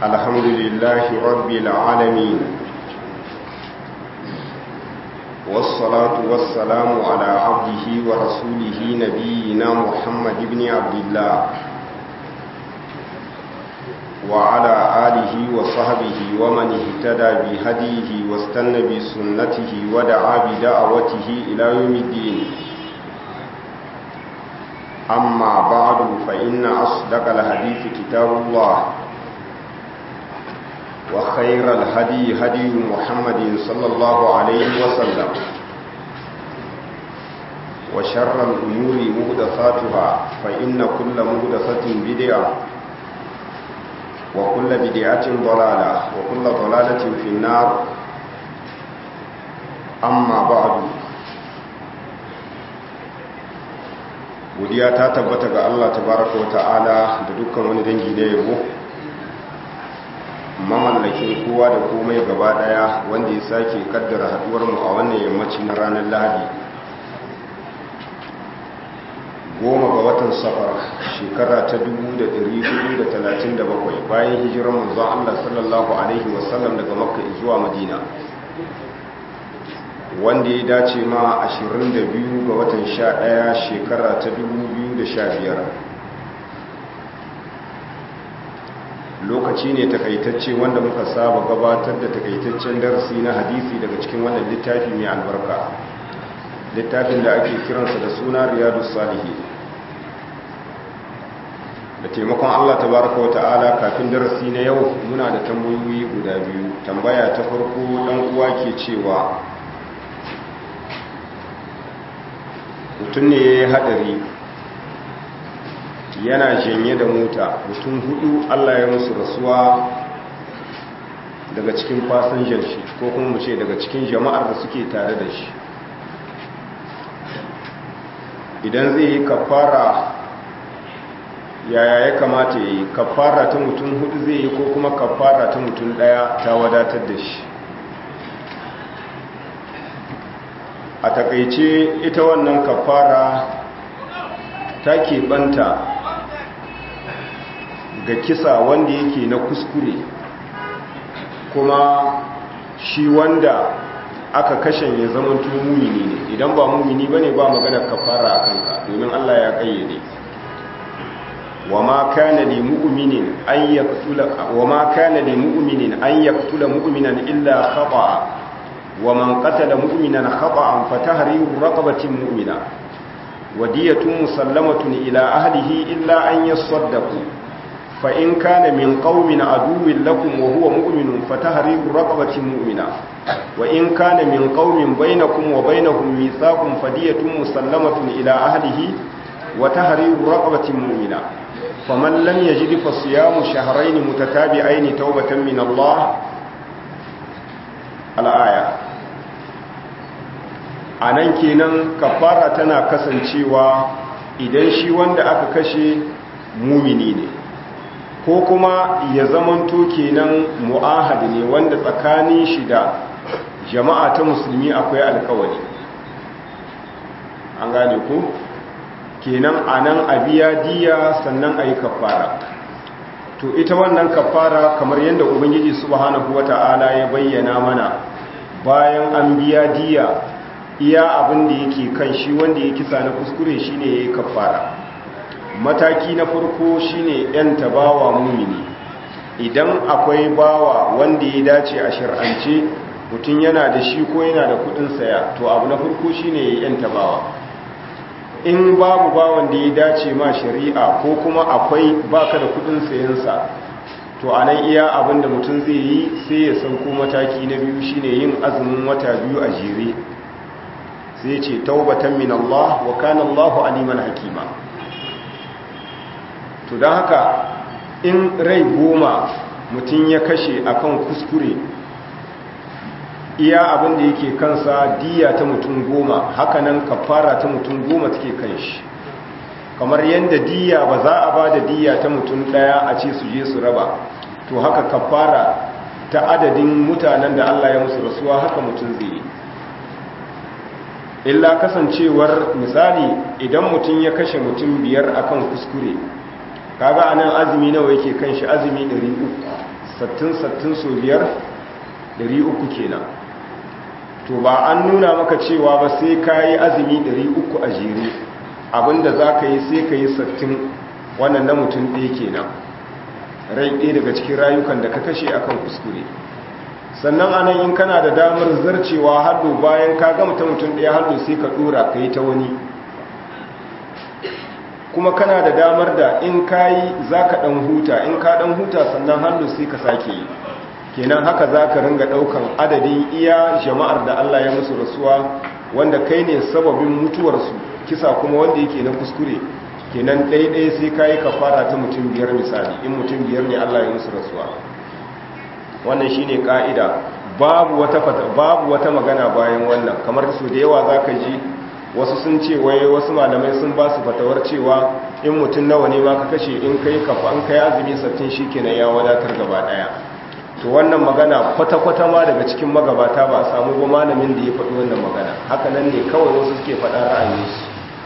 الحمد لله رب العالمين والصلاة والسلام على عبده ورسوله نبينا محمد بن عبد الله وعلى آله وصحبه ومن اهتدى بهديه واستنى بسنته ودعا بدعوته إلى يوم الدين أما بعد فإن أصدق الحديث كتاب الله وخير الهدي هدي محمد صلى الله عليه وسلم وشر الأمور مهدثاتها فإن كل مهدثة بدعة وكل بدعة ضلالة وكل ضلالة في النار أما بعد godiya ta tabbata ga Allah tabaraka wa ta'ala da dukkan wani dangi na yabo mamallakin kowa da komai gaba daya wanda ya sake kaddara haduwar mu a wannan yammaci na ranar Lahadi goma ga watan safar shekara ta 1437 bayan hijirar manzon Allah sallallahu alaihi wasallam daga makka zuwa madina wanda ya dace ma 22 ga watan 11 shekara ta 2015 lokaci ne takaitacce wanda muka saba gabatar da takaitaccen darasi na hadisi daga cikin wannan littafi mai albarka littafin da ake kiransa da suna riyadu salihi da taimakon allah tabaraka wa ta'ala kafin darasi na yau muna da tambayoyi guda biyu tambaya ta farko dan uwa ke cewa mutum ne ya yi haɗari yana janye da mota mutum hudu allah ya musu rasuwa daga cikin fasinjan shi ko kuma mu ce daga cikin jama'ar da suke tare da shi idan zai yi kafara yaya ya kamata ya yi kafara ta mutum hudu zai yi ko kuma kafara ta mutum daya ta wadatar da shi a takaice ita wannan kafara ta keɓanta ga kisa wanda yake na kuskure kuma shi wanda aka kashen ya zama mumini ne idan ba mumini ba ne ba magana kafara a kanka domin allah ya kayyade وما كان لمؤمن أن يقتل وما كان لمؤمن أن يقتل مؤمنا إلا خطأ ومن قتل مؤمنا خطأ فتحرير رقبة مؤمنة ودية مسلمة إلى أهله إلا أن يصدقوا فإن كان من قوم عدو لكم وهو مؤمن فتحرير رقبة مؤمنة وإن كان من قوم بينكم وبينهم ميثاق فدية مسلمة إلى أهله وتحرير رقبة مؤمنة فمن لم يجد فصيام شهرين متتابعين توبة من الله الآية anan kenan kafara tana kasancewa idan shi wanda aka kashe mumini ne ko kuma ya zamanto kenan mu'ahadi ne wanda tsakanin shi da jama'a ta musulmi akwai alkawari an gane ku kenan a nan a biya diya sannan a yi kafara to ita wannan kafara kamar yadda ubangiji subhanahu wata'ala ya bayyana mana bayan an biya diya iya abin da yake kan shi wanda ya kisa na kuskure shine ya yi kafara mataki na farko shine yan tabawa mumini idan akwai bawa wanda ya dace a shir'ance mutum yana da shi ko yana da kudin saya to abu na farko shine ya yan tabawa in babu bawan da ya dace ma shari'a ko kuma akwai baka da kudin sayansa to anan iya abin da mutum zai yi sai ya sauko mataki na biyu shine yin azumin wata biyu a jere sai ce taubatan min Allah wa kana Allahu aliman hakima to don haka in rai goma mutum ya kashe akan kuskure iya abin da yake kansa diya ta mutum goma hakanan kafara ta mutum goma take kan shi kamar yadda diya ba za a ba da diya ta mutum daya a ce su je su raba to haka kafara ta adadin mutanen da Allah ya musu rasuwa haka mutum zai yi illa kasancewar misali idan mutum ya kashe mutum biyar akan kuskure kaga anan azumi nawa yake kan shi azumi 300 sattin sattin so biyar ɗari uku kenan to ba an nuna maka cewa ba sai ka yi azumi ɗari uku a jere abinda za ka yi sai ka yi sattin wannan na mutum ɗaya kenan rai ɗaya daga cikin rayukan da ka kashe akan kuskure sannan anan in kana da damar zarcewa haddo bayan ka gama ta mutum ɗaya haddo sai ka ɗora ka yi ta wani kuma kana da damar da in ka yi za ka ɗan huta in ka ɗan huta sannan haddo sai ka sake yi kenan haka za ka ringa ɗaukan adadin iya jama'ar da Allah ya musu rasuwa wanda kai ne sababin mutuwarsu kisa kuma wanda yake na kuskure kenan ɗaiɗaya sai ka yi kafara ta mutum biyar misali in mutum biyar ne Allah ya musu rasuwa wannan shi ne ƙa'ida babu wata magana bayan wannan kamar su da yawa za ka ji wasu sun ce wai wasu malamai sun ba su fatawar cewa in mutum nawa ne ma ka kashe in kai kafa an kai azumi sattin shi kenan ya wadatar gaba ɗaya to wannan magana kwata-kwata ma daga cikin magabata ba a samu ba malamin da ya faɗi wannan magana haka nan ne kawai wasu suke faɗa ra'ayinsu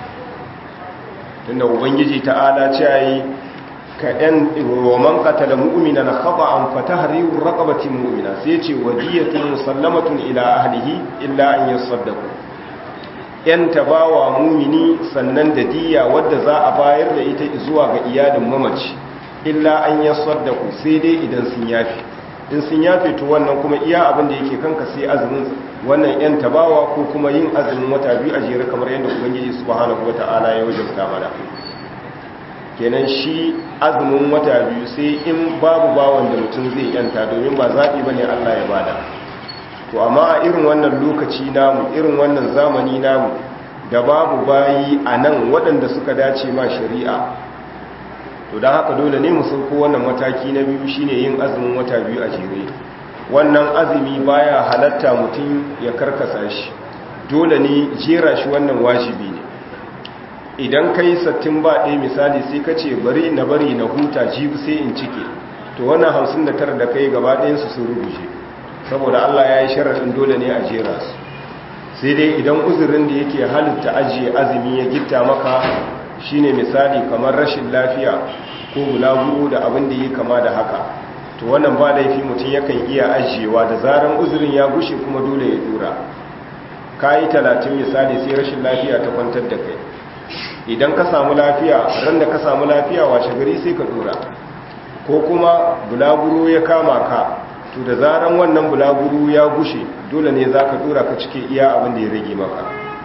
tunda ubangiji ta'ala ce yi ka ɗan roman katala mu'umina na haɓa an fata hariwar raƙabatin mu'umina sai ce wadiyatun musallamatun ila ahlihi illa an yi saddaku ‘yan tabawa mumini sannan da diya wadda za a bayar da ita zuwa ga iyalin mamaci illa an yi saddaku sai dai idan sun yafi in sun yafe to wannan kuma iya abin da yake kanka sai azumin wannan ‘yan tabawa ko kuma yin azumin wata biyu a jere kamar yadda ubangiji subhanahu wata'ala ya wajabta mana kenan shi azumin wata biyu sai in babu bawan da mutum zai yanta domin ba zaɓi ba ne Allah ya bada to amma a irin wannan lokaci namu irin wannan zamani namu da babu bayi a nan waɗanda suka dace ma shari'a to don haka dole ne mu sauko wannan mataki na biyu shine yin azumin wata biyu a jere wannan azumi baya halatta mutum ya karkasa shi dole ne jera shi wannan wajibi ne idan kai sattin ba ɗaya misali sai ka ce bari na bari na huta jibi sai in cike to wannan hamsin da tara da kai gaba ɗayansu sun rubuce saboda allah ya yi sharaɗin dole ne a jera su sai dai idan uzurin da yake halitta ajiye azumi ya gitta maka shine misali kamar rashin lafiya ko bulaguro da abin da yi kama da haka to wannan ba laifi mutum yakan iya ajiyewa da zaran uzurin ya gushe kuma dole ya dura ka yi talatin misali sai rashin lafiya ta kwantar da kai idan ka samu lafiya ran da ka samu lafiya washe gari sai ka dura ko kuma bulaguro ya kama ka to da zaran wannan bulaguro ya gushe dole ne za ka dura ka cike iya abin da ya rage maka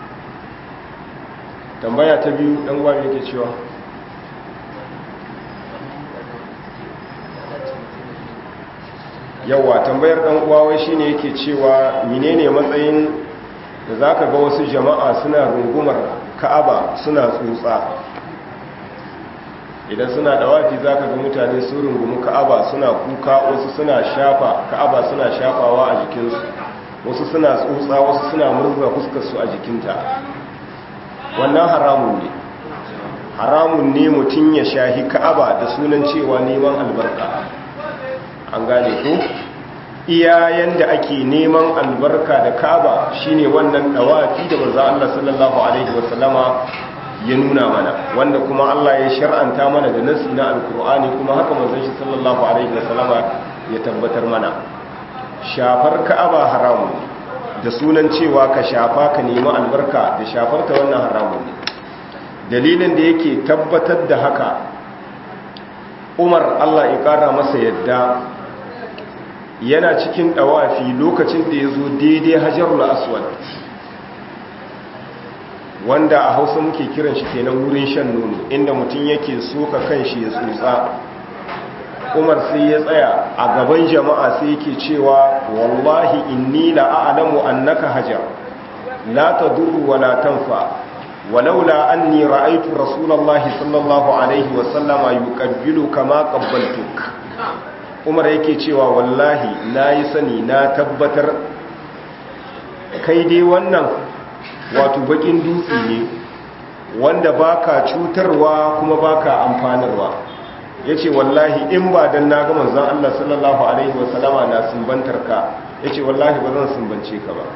tambaya ta biyu ɗan uwa yake cewa yawa tambayar ɗan uwa shine yake cewa menene matsayin da zaka ga wasu jama'a suna rungumar ka'aba suna tsutsa idan suna da wafi zaka ga mutane su rungumi ka'aba suna kuka wasu suna shafa ka'aba suna shafawa a jikinsu wasu suna tsutsa wasu suna murza fuskarsu a jikinta wannan haramun ne haramun ne mutum ya shahi ka'aba da sunan cewa neman albarka an gane ko iya yanda ake neman albarka da ka'aba shine wannan dawafi da manzo Allah sallallahu alaihi wasallama ya nuna mana wanda kuma Allah ya shar'anta mana da nasi na alkur'ani kuma haka manzon shi sallallahu alaihi wasallama ya tabbatar mana shafar ka'aba haramun da sunan cewa ka shafa ka nemi albarka da shafar ta wannan haramun ne dalilin da yake tabbatar da haka Umar Allah ya kara masa yadda yana cikin dawafi lokacin da ya zo daidai hajarul aswad wanda a hausa muke kiran shi kenan wurin shan nono inda mutum yake soka kanshi ya tsotsa umar sai ya tsaya a gaban jama'a sai yake cewa wallahi inni la a'lamu annaka hajar la tadurru wa la tanfa walaula anni ra'aytu rasulullahi sallallahu alaihi wa sallama yuqabbilu kama qabbaltuk umar yake cewa wallahi nayi sani na tabbatar kai dai wannan wato bakin dutse ne wanda baka cutarwa kuma baka amfanarwa yace wallahi in ba dan na ga manzon Allah sallallahu alaihi wasallama na sumbantar ka yace wallahi ba zan sumbance ka ba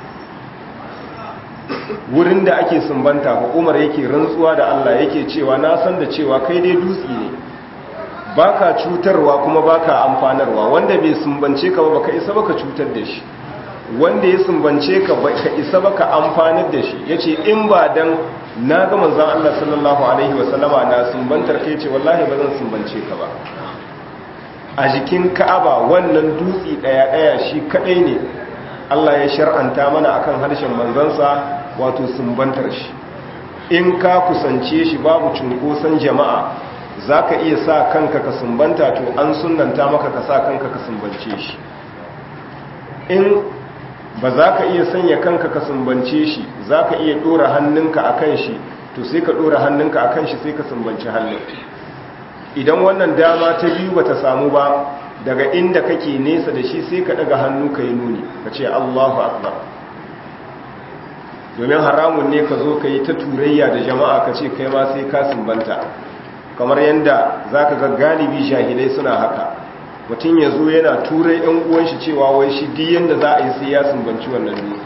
wurin da ake sumbanta ko Umar yake rantsuwa da Allah yake cewa na san da cewa kai dai dutse ne baka cutarwa kuma baka amfanarwa wanda bai sumbance ka ba baka isa baka cutar da shi wanda ya sumbance ka baka isa baka amfanar da shi yace in ba dan na ga manzon Allah sallallahu alaihi wasallama na sumbantar kai ce wallahi ba zan sumbance ka ba a jikin Ka'aba wannan dutsi daya daya shi kadai ne Allah ya shar'anta mana akan harshen manzansa wato sumbantar shi in ka kusance shi babu cunkoson jama'a za ka iya sa kanka ka sumbanta to an sunanta maka ka sa kanka ka sumbance shi in ba za ka iya sanya kanka ka sumbance shi za ka iya ɗora hannunka a kan shi to sai ka ɗora hannunka a kan shi sai ka sumbanci hannun idan wannan dama ta biyu ba ta samu ba daga inda kake nesa da shi sai ka ɗaga hannu ka yi nuni ka ce allahu akbar domin haramun ne ka zo ka yi ta turayya da jama'a ka ce kai ma sai ka sumbanta kamar yadda za ka ga galibi jahilai suna haka mutum ya zo yana turai yan uwanshi cewa wai shi di yadda za a yi sai ya sumbanci wannan dutse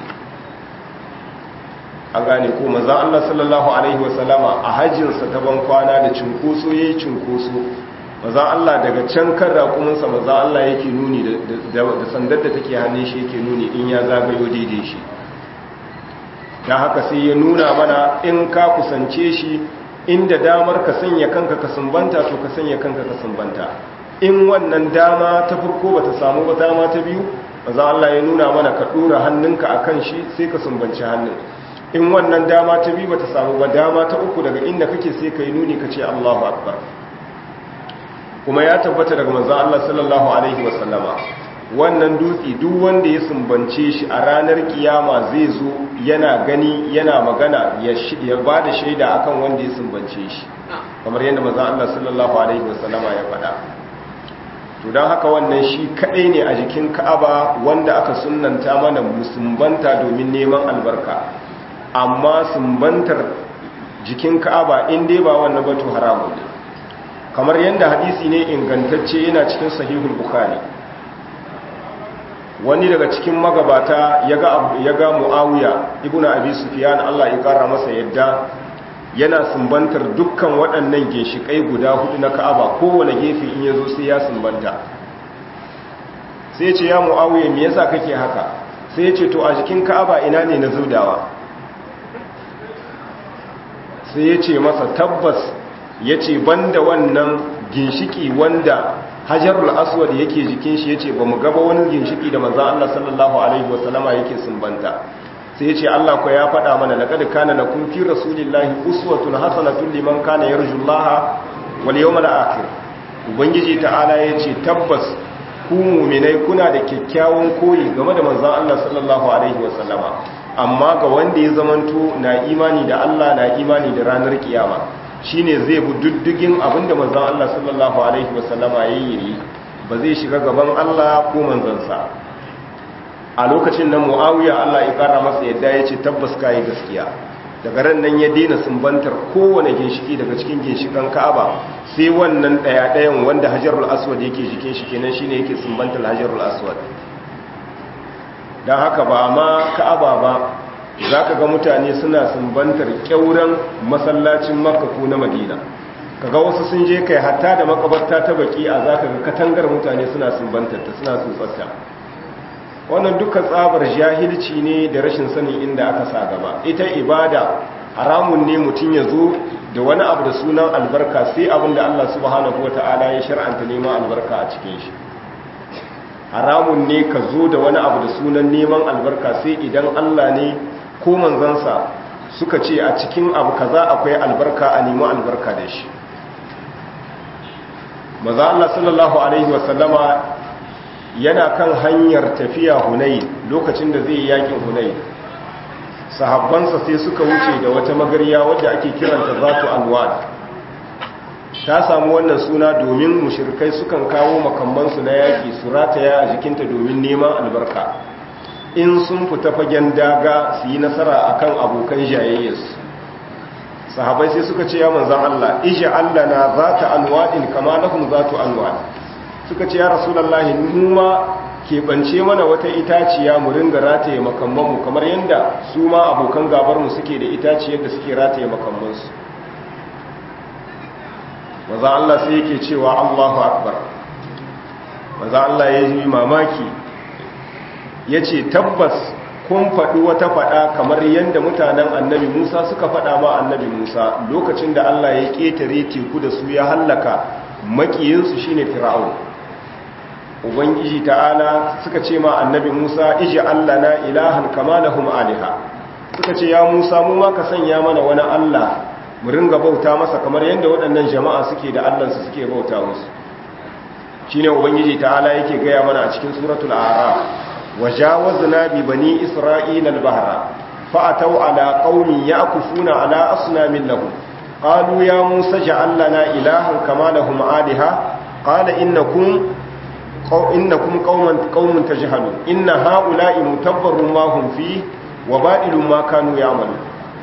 an gane ko maza Allah sallallahu alaihi wasallama a hajjinsa ta ban kwana da cinkoso ya yi cinkoso maza Allah daga can kan raƙuminsa maza Allah yake nuni da sandar da take hannun shi yake nuni in ya zagayo daidai shi da haka sai ya nuna mana in ka kusance shi inda damar ka sanya kanka ka sumbanta to ka sanya kanka ka sumbanta in wannan dama ta farko bata samu ba dama ta biyu maza Allah ya nuna mana ka dora hannunka akan shi sai ka sumbanci hannun in wannan dama ta biyu bata samu ba dama ta uku daga inda kake sai ka yi nuni ka ce Allahu akbar kuma ya tabbata daga manzon Allah sallallahu alaihi wasallama wannan dutse duk wanda ya sumbance shi a ranar kiyama zai zo yana gani yana magana ya ba da shaida akan wanda ya sumbance shi kamar yadda maza Allah sallallahu alaihi wasallama ya faɗa to don haka wannan shi kaɗai ne a jikin ka'aba wanda aka sunanta mana musumbanta domin neman albarka amma sumbantar jikin ka'aba in dai ba wannan batu haramun ne kamar yadda hadisi ne ingantacce yana cikin sahihul bukhari wani daga cikin magabata ya ga mu'awiya ibn abi sufyan Allah ya kara masa yadda yana sumbantar dukkan waɗannan ginshiƙai guda hudu na ka'aba kowane gefe in yazo sai ya sumbanta sai ce ya mu'awiya me yasa kake haka sai ce to a jikin ka'aba ina ne na zudawa sai ya ce masa tabbas ya ce banda wannan ginshiki wanda hajarul aswad yake jikin shi yace bamu gaba wani ginshiki da manzo Allah sallallahu alaihi wasallama yake sumbanta sai yace Allah ko ya faɗa mana laqad kana lakum fi rasulillahi uswatun hasanatun liman kana yarjullaha wal yawmal akhir ubangiji ta'ala yace tabbas ku mu'minai kuna da kyakkyawan koyi game da manzo Allah sallallahu alaihi wasallama amma ga wanda ya zamanto na imani da Allah na imani da ranar kiyama shine zai bi diddigin abinda manzon Allah sallallahu alaihi wasallama yayi ba zai shiga gaban Allah ko manzansa a lokacin nan Muawiya Allah ya kara masa yadda yace tabbas kai gaskiya daga ran nan ya daina sumbantar kowane ginshiki daga cikin ginshikan Ka'aba sai wannan daya dayan wanda Hajarul Aswad yake jikin shi kenan shine yake sumbantar Hajarul Aswad dan haka ba ma Ka'aba ba za ka ga mutane suna sumbantar kyauran masallacin makka ko na madina kaga wasu sun je kai hatta da makabarta ta baki a za ka ga katangar mutane suna sumbantar ta suna tsotsarta wannan duka tsabar jahilci ne da rashin sanin inda aka sa gaba ita ibada haramun ne mutum ya zo da wani abu da sunan albarka sai abin da Allah subhanahu wata'ala ya shar'anta neman albarka a cikin shi haramun ne ka zo da wani abu da sunan neman albarka sai idan Allah ne ko manzansa suka ce a cikin abu kaza akwai albarka a nemi albarka da shi maza Allah sallallahu alaihi wasallama yana kan hanyar tafiya hunai lokacin da zai yakin hunai sahabbansa sai suka wuce da wata magarya wadda ake kiranta zatu alwad ta samu wannan suna domin mushrikai sukan kawo makammansu na yaki su rataya a jikinta domin neman albarka in sun fita fagen daga su yi nasara akan abokan jayayyarsu sahabai sai suka ce ya manzan Allah ija Allah na za ta alwaɗin kama lahum za ta alwaɗi suka ce ya rasulallah mu ma keɓance mana wata itaciya mu ringa rataye makammanmu kamar yadda su ma abokan gabarmu suke da itaciyar da suke rataye makammansu maza Allah sai yake cewa Allahu akbar maza Allah ya yi mamaki ya ce tabbas kun faɗi wata faɗa kamar yadda mutanen annabi Musa suka faɗa ma annabi Musa lokacin da Allah ya ƙetare teku da su ya hallaka makiyinsu shine fir'aun ubangiji ta'ala suka ce ma annabi Musa iji Allah na ilahan kama lahum aliha suka ce ya Musa mu ma ka sanya mana wani Allah mu ringa bauta masa kamar yadda waɗannan jama'a suke da Allahnsu suke bauta musu shine ubangiji ta'ala yake gaya mana a cikin suratul a'raf wajawazna bi bani isra'ila al-bahra fa'atau ala qaumin ya'kufuna ala asnamin lahum qalu ya musa ja'al lana ilahan kama lahum aliha qala innakum innakum qauman qaumun tajhalun inna ha'ula'i mutabbarun ma hum fi wa ba'ilun ma kanu ya'malun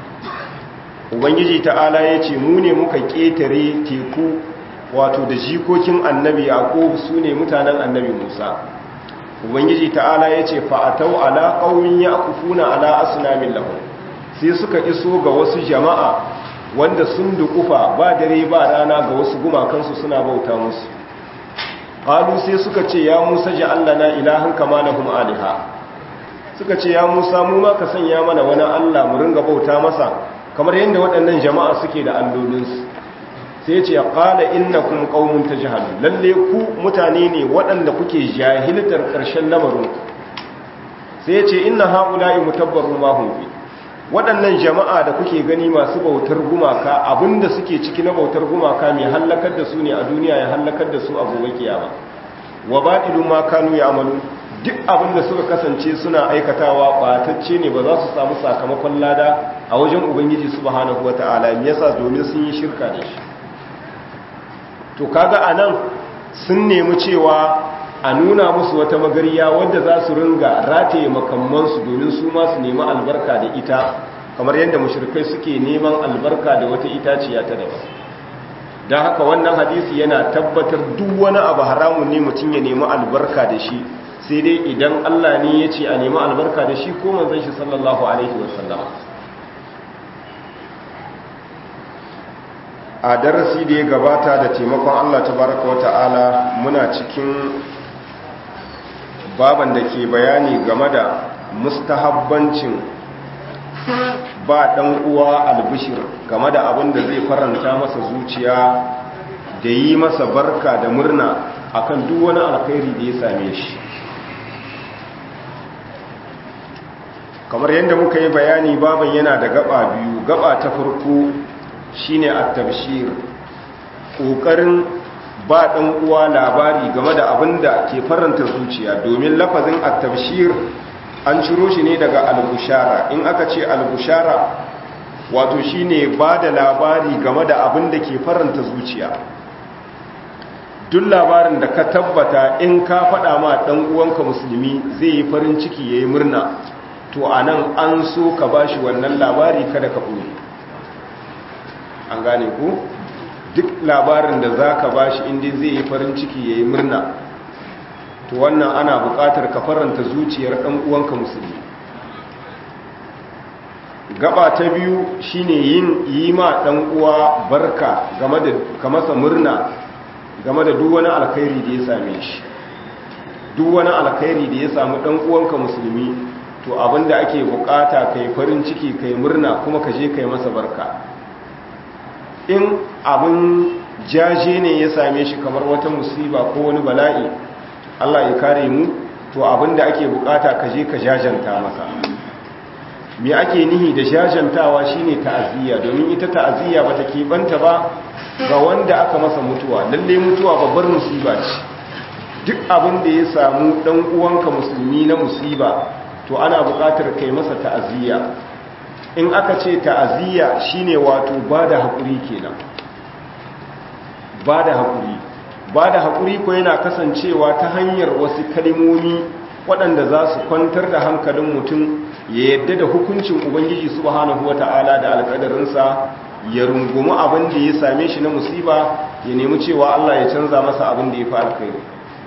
ubangiji ta'ala yace mu ne muka ketare teku wato da jikokin annabi yaqub sune mutanen annabi musa ubangiji ta'ala yace fa atau ala qaumin yaqufuna ala asnamin lahum sai suka iso ga wasu jama'a wanda sun dukufa ba dare ba rana ga wasu gumakansu suna bauta musu qalu sai suka ce ya musa ja'alna ilahan kama lahum aliha suka ce ya musa mu ma ka sanya mana wani allah mu ringa bauta masa kamar yadda waɗannan jama'a suke da allolinsu sai ce qala innakum qaumun tajhalun lalle ku mutane ne waɗanda kuke jahiltar ƙarshen lamarin sai ce inna haula'i mutabbarun ma hum fi waɗannan jama'a da kuke gani masu bautar gumaka abinda suke ciki na bautar gumaka mai hallakar da su ne a duniya ya hallakar da su a gobe kiyama wa ba'ilu ma kanu ya'malu duk abinda suka kasance suna aikatawa batacce ne ba za su samu sakamakon lada a wajen ubangiji subhanahu wata'ala me yasa domin sun yi shirka da shi to kaga anan sun nemi cewa a nuna musu wata magariya wadda za su ringa rataye makammansu domin su ma su nemi albarka da ita kamar yadda mushrikai suke neman albarka da wata itaciya ta daban don haka wannan hadisi yana tabbatar duk wani abu haramun ne mutum ya nemi albarka da shi sai dai idan Allah ne ya ce a nemi albarka da shi ko manzon shi sallallahu alaihi wasallam a darasi da ya gabata da taimakon Allah tabaraka wa ta'ala muna cikin baban da ke bayani game da mustahabbancin ba dan uwa albishir game da abin da zai faranta masa zuciya da yi masa barka da murna akan duk wani alkhairi da ya same shi kamar yadda muka yi bayani baban yana da gaba biyu gaba ta farko shine at-tabshir kokarin ba dan uwa labari game da abin da ke faranta zuciya domin lafazin at-tabshir an ciro shi ne daga al-bushara in aka ce al-bushara wato shine ba da labari game da abin da ke faranta zuciya duk labarin da ka tabbata in ka faɗa ma ɗan uwanka musulmi zai yi farin ciki yayi murna to anan an so ka bashi wannan labari kada ka ɓoye an gane ku duk labarin da za ka ba shi inda zai yi farin ciki ya yi murna to wannan ana buƙatar ka faranta zuciyar ɗan uwanka musulmi gaba ta biyu shine yin yi ma ɗan uwa barka game da ka masa murna game da duk wani alkhairi da ya same shi duk wani alkhairi da ya samu ɗan uwanka musulmi to abinda ake buƙata kai farin ciki kai murna kuma ka je kai masa barka in abin jaje ne ya same shi kamar wata musiba ko wani bala'i Allah ya kare mu to abin da ake bukata ka je ka jajanta masa me ake nihi da jajantawa shine ta'aziyya domin ita ta'aziyya bata keɓanta ba ga wanda aka masa mutuwa lalle mutuwa babbar musiba ce duk abin da ya samu dan uwanka musulmi na musiba to ana bukatar kai masa ta'aziyya in aka ce ta'aziyya shine wato ba da haƙuri kenan ba da haƙuri ba da haƙuri ko yana kasancewa ta hanyar wasu kalimomi waɗanda za su kwantar da hankalin mutum ya yadda da hukuncin ubangiji subhanahu wata'ala da alƙadarinsa ya rungumi abin da ya same shi na musiba ya nemi cewa Allah ya canza masa abin da ya fi alkhairi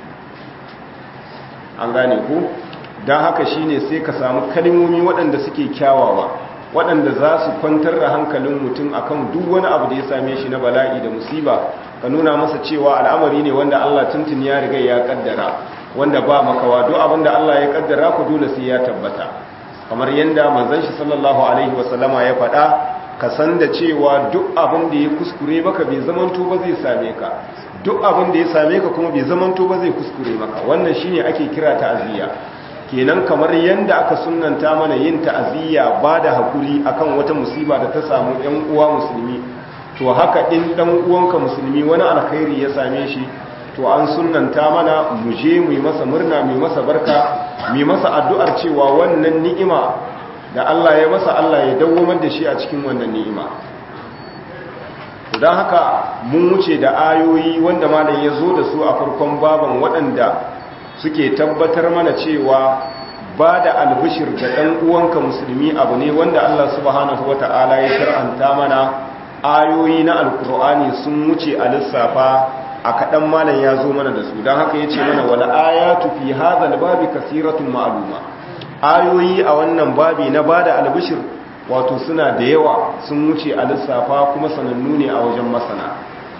an gane ku don haka shine sai ka samu kalimomi waɗanda suke kyawawa waɗanda za su kwantar da hankalin mutum akan duk wani abu da ya same shi na bala'i da musiba ka nuna masa cewa al'amari ne wanda Allah tuntun ya riga ya kaddara wanda ba makawa duk abin da Allah ya kaddara ku dole sai ya tabbata kamar yanda manzon shi sallallahu alaihi wasallama ya faɗa ka san da cewa duk abin da ya kuskure maka bai zamanto ba zai same ka duk abin da ya same ka kuma bai zamanto ba zai kuskure maka wannan shine ake kira ta'aziyya kenan kamar yanda aka sunnanta mana yin ta'aziyya ba da hakuri akan wata musiba da ta samu ɗan uwa musulmi to haka in ɗan uwanka musulmi wani alkhairi ya same shi to an sunnanta mana mu je mu yi masa murna mu yi masa barka mu yi masa addu'ar cewa wannan ni'ima da Allah ya masa Allah ya dawwamar da shi a cikin wannan ni'ima don haka mun wuce da ayoyi wanda malam ya zo da su a farkon baban waɗanda suke tabbatar mana cewa ba da albishir da ɗan uwanka musulmi abu ne wanda Allah subhanahu wata'ala ya shar'anta mana ayoyi na alkur'ani sun wuce a lissafa a kaɗan malam ya zo mana da su don haka ya ce mana wala ayatu fi hadha babi kasiratun ma'aluma ayoyi a wannan babi na bada albishir wato suna da yawa sun wuce a lissafa kuma sanannu ne a wajen masana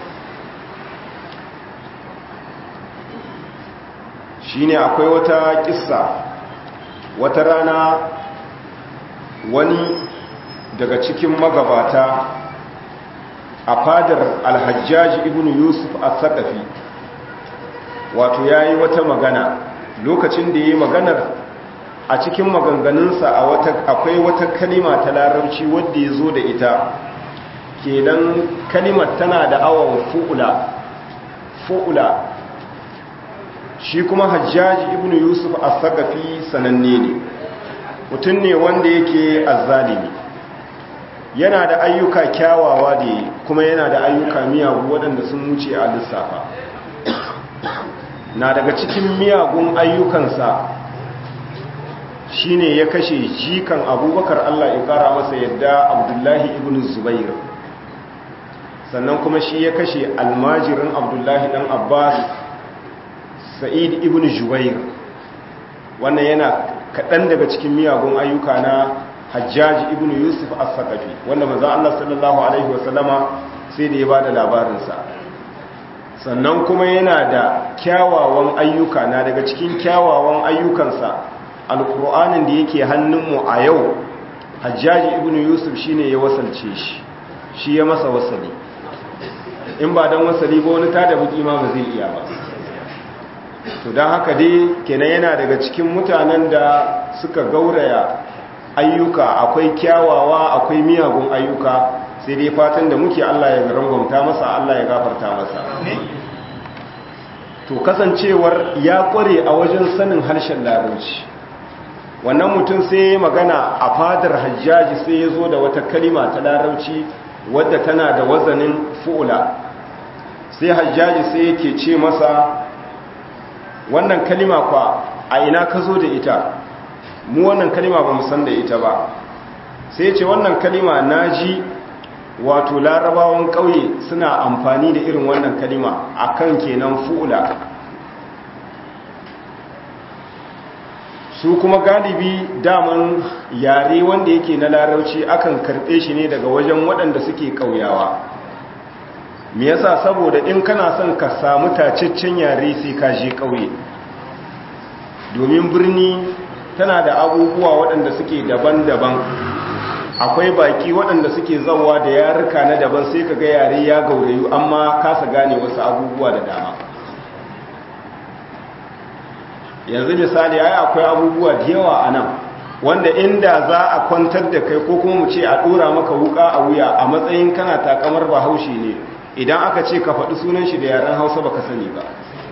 shine akwai wata kissa wata rana wani daga cikin magabata a fadar alhajjaji ibn yusuf a sakafi wato ya yi wata magana lokacin da ya yi maganar a cikin maganganunsa akwai wata kalima ta larabci wadda ya zo da ita kenan kalimar tana da awon fu'ula fu'ula shi kuma hajjaji ibn yusuf a sakafi sananne ne mutum ne wanda yake azzalimi yana da ayyuka kyawawa da kuma yana da ayyuka miyagu waɗanda sun wuce a lissafa na daga cikin miyagun ayyukansa shine ya kashe jikan abubakar Allah ya kara masa yadda abdullahi ibn zubair sannan kuma shi ya kashe almajirin abdullahi dan abbas sa'id ibn jubair wannan yana kaɗan daga cikin miyagun ayyuka na hajjaji ibn yusuf as-saqafi wanda manzo Allah sallallahu alaihi wasallama sai da ya bada labarinsa sannan kuma yana da kyawawan ayyuka na daga cikin kyawawan ayyukansa alkur'anin da yake hannunmu a yau hajjaji ibn yusuf shine ya wasalce shi shi ya masa wasali in ba don wasali ba wani tada buki ma ba zai iya ba to don haka dai kenan yana daga cikin mutanen da suka gauraya ayyuka akwai kyawawa akwai miyagun ayyuka sai dai fatan da muke Allah ya rangwamta masa Allah ya gafarta masa to kasancewar ya kware a wajen sanin harshen larabci wannan mutum sai ya magana a fadar hajjaji sai ya zo da wata kalima ta larabci wadda tana da wazanin fu'ula sai hajjaji sai yake ce masa wannan kalima kwa a ina ka zo da ita mu wannan kalima ba san da ita ba sai ce wannan kalima na ji wato larabawan ƙauye suna amfani da irin wannan kalima akan kenan fu'ula su kuma galibi daman yare wanda yake na larauci akan karɓe shi ne daga wajen waɗanda suke ƙauyawa me yasa saboda in kana son ka samu tacaccen yare sai ka je ƙauye domin birni tana da abubuwa waɗanda suke daban-daban akwai baki waɗanda suke zawa da yaruka na daban sai ka ga yare ya gaurayu amma kasa gane wasu abubuwa da dama yanzu misali ai akwai abubuwa da yawa a nan wanda inda za a kwantar da kai ko kuma mu ce a ɗora maka wuka a wuya a matsayin kana takamar bahaushe ne idan aka ce ka faɗi sunan shi da yaren hausa baka sani ba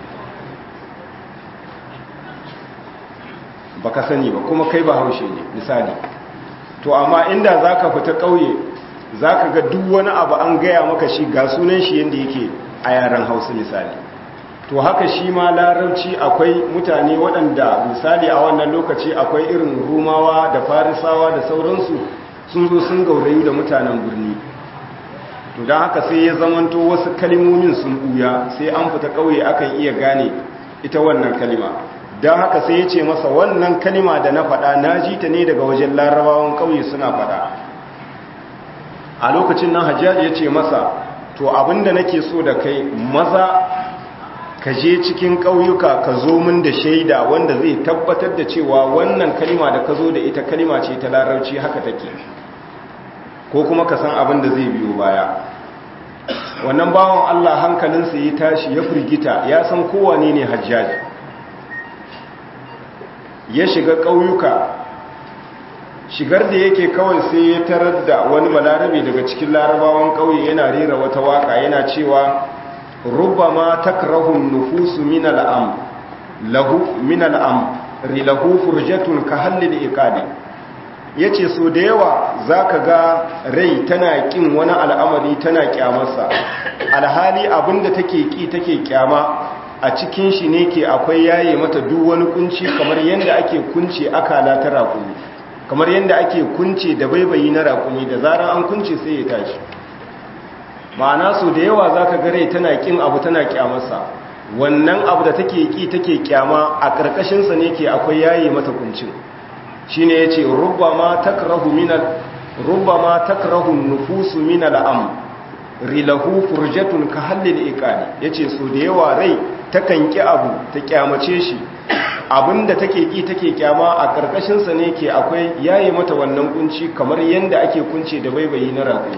baka sani ba kuma kai bahaushe ne misali to amma inda za ka fita ƙauye za ka ga duk wani abu an gaya maka shi ga sunan shi yadda yake a yaren hausa misali to haka shi ma larabci akwai mutane waɗanda misali a wannan lokaci akwai irin rumawa da farisawa da sauransu sun zo sun gaurayu da mutanen birni to don haka sai ya zamanto wasu kalimomin sun ɓuya sai an fita ƙauye akan iya gane ita wannan kalima don haka sai ya ce masa wannan kalima da na faɗa na ji ta ne daga wajen larabawan ƙauye suna faɗa a lokacin nan hajjaji ya ce masa to abinda nake so da kai maza ka je cikin ƙauyuka ka zo min da shaida wanda zai tabbatar da cewa wannan kalima da ka zo da ita kalima ce ta larabci haka take ko kuma ka san abin da zai biyo baya wannan bawan Allah hankalinsa ya tashi ya firgita ya san kowane ne hajjaji ya shiga ƙauyuka shigar da yake kawai sai ya tarar da wani balarabe daga cikin larabawan ƙauye yana rera wata waka yana cewa rubama takrahun nufusu min al'am lahu min al'am rilahu furjatun ka hallil iqadi yace so da yawa zaka ga rai tana kin wani al'amari tana kyamarsa alhali abinda take ki take kyama a cikin shi ne ke akwai yaye mata duk wani kunci kamar yanda ake kunce akala ta raƙumi kamar yanda ake kunce da baibayi na raƙumi da zarar an kunce sai ya tashi ma'ana so da yawa zaka ga rai tana kin abu tana kyamarsa wannan abu da take ki take kyama a karkashin sa ne ke akwai yayi mata kuncin shine yace rubbama takrahu minal rubbama takrahu nufusu minal am rilahu furjatun ka hallil iqali yace so da yawa rai takan ki abu ta kyamace shi abinda take ki take kyama a karkashin sa ne ke akwai yayi mata wannan kunci kamar yanda ake kunce da baibayi na raƙumi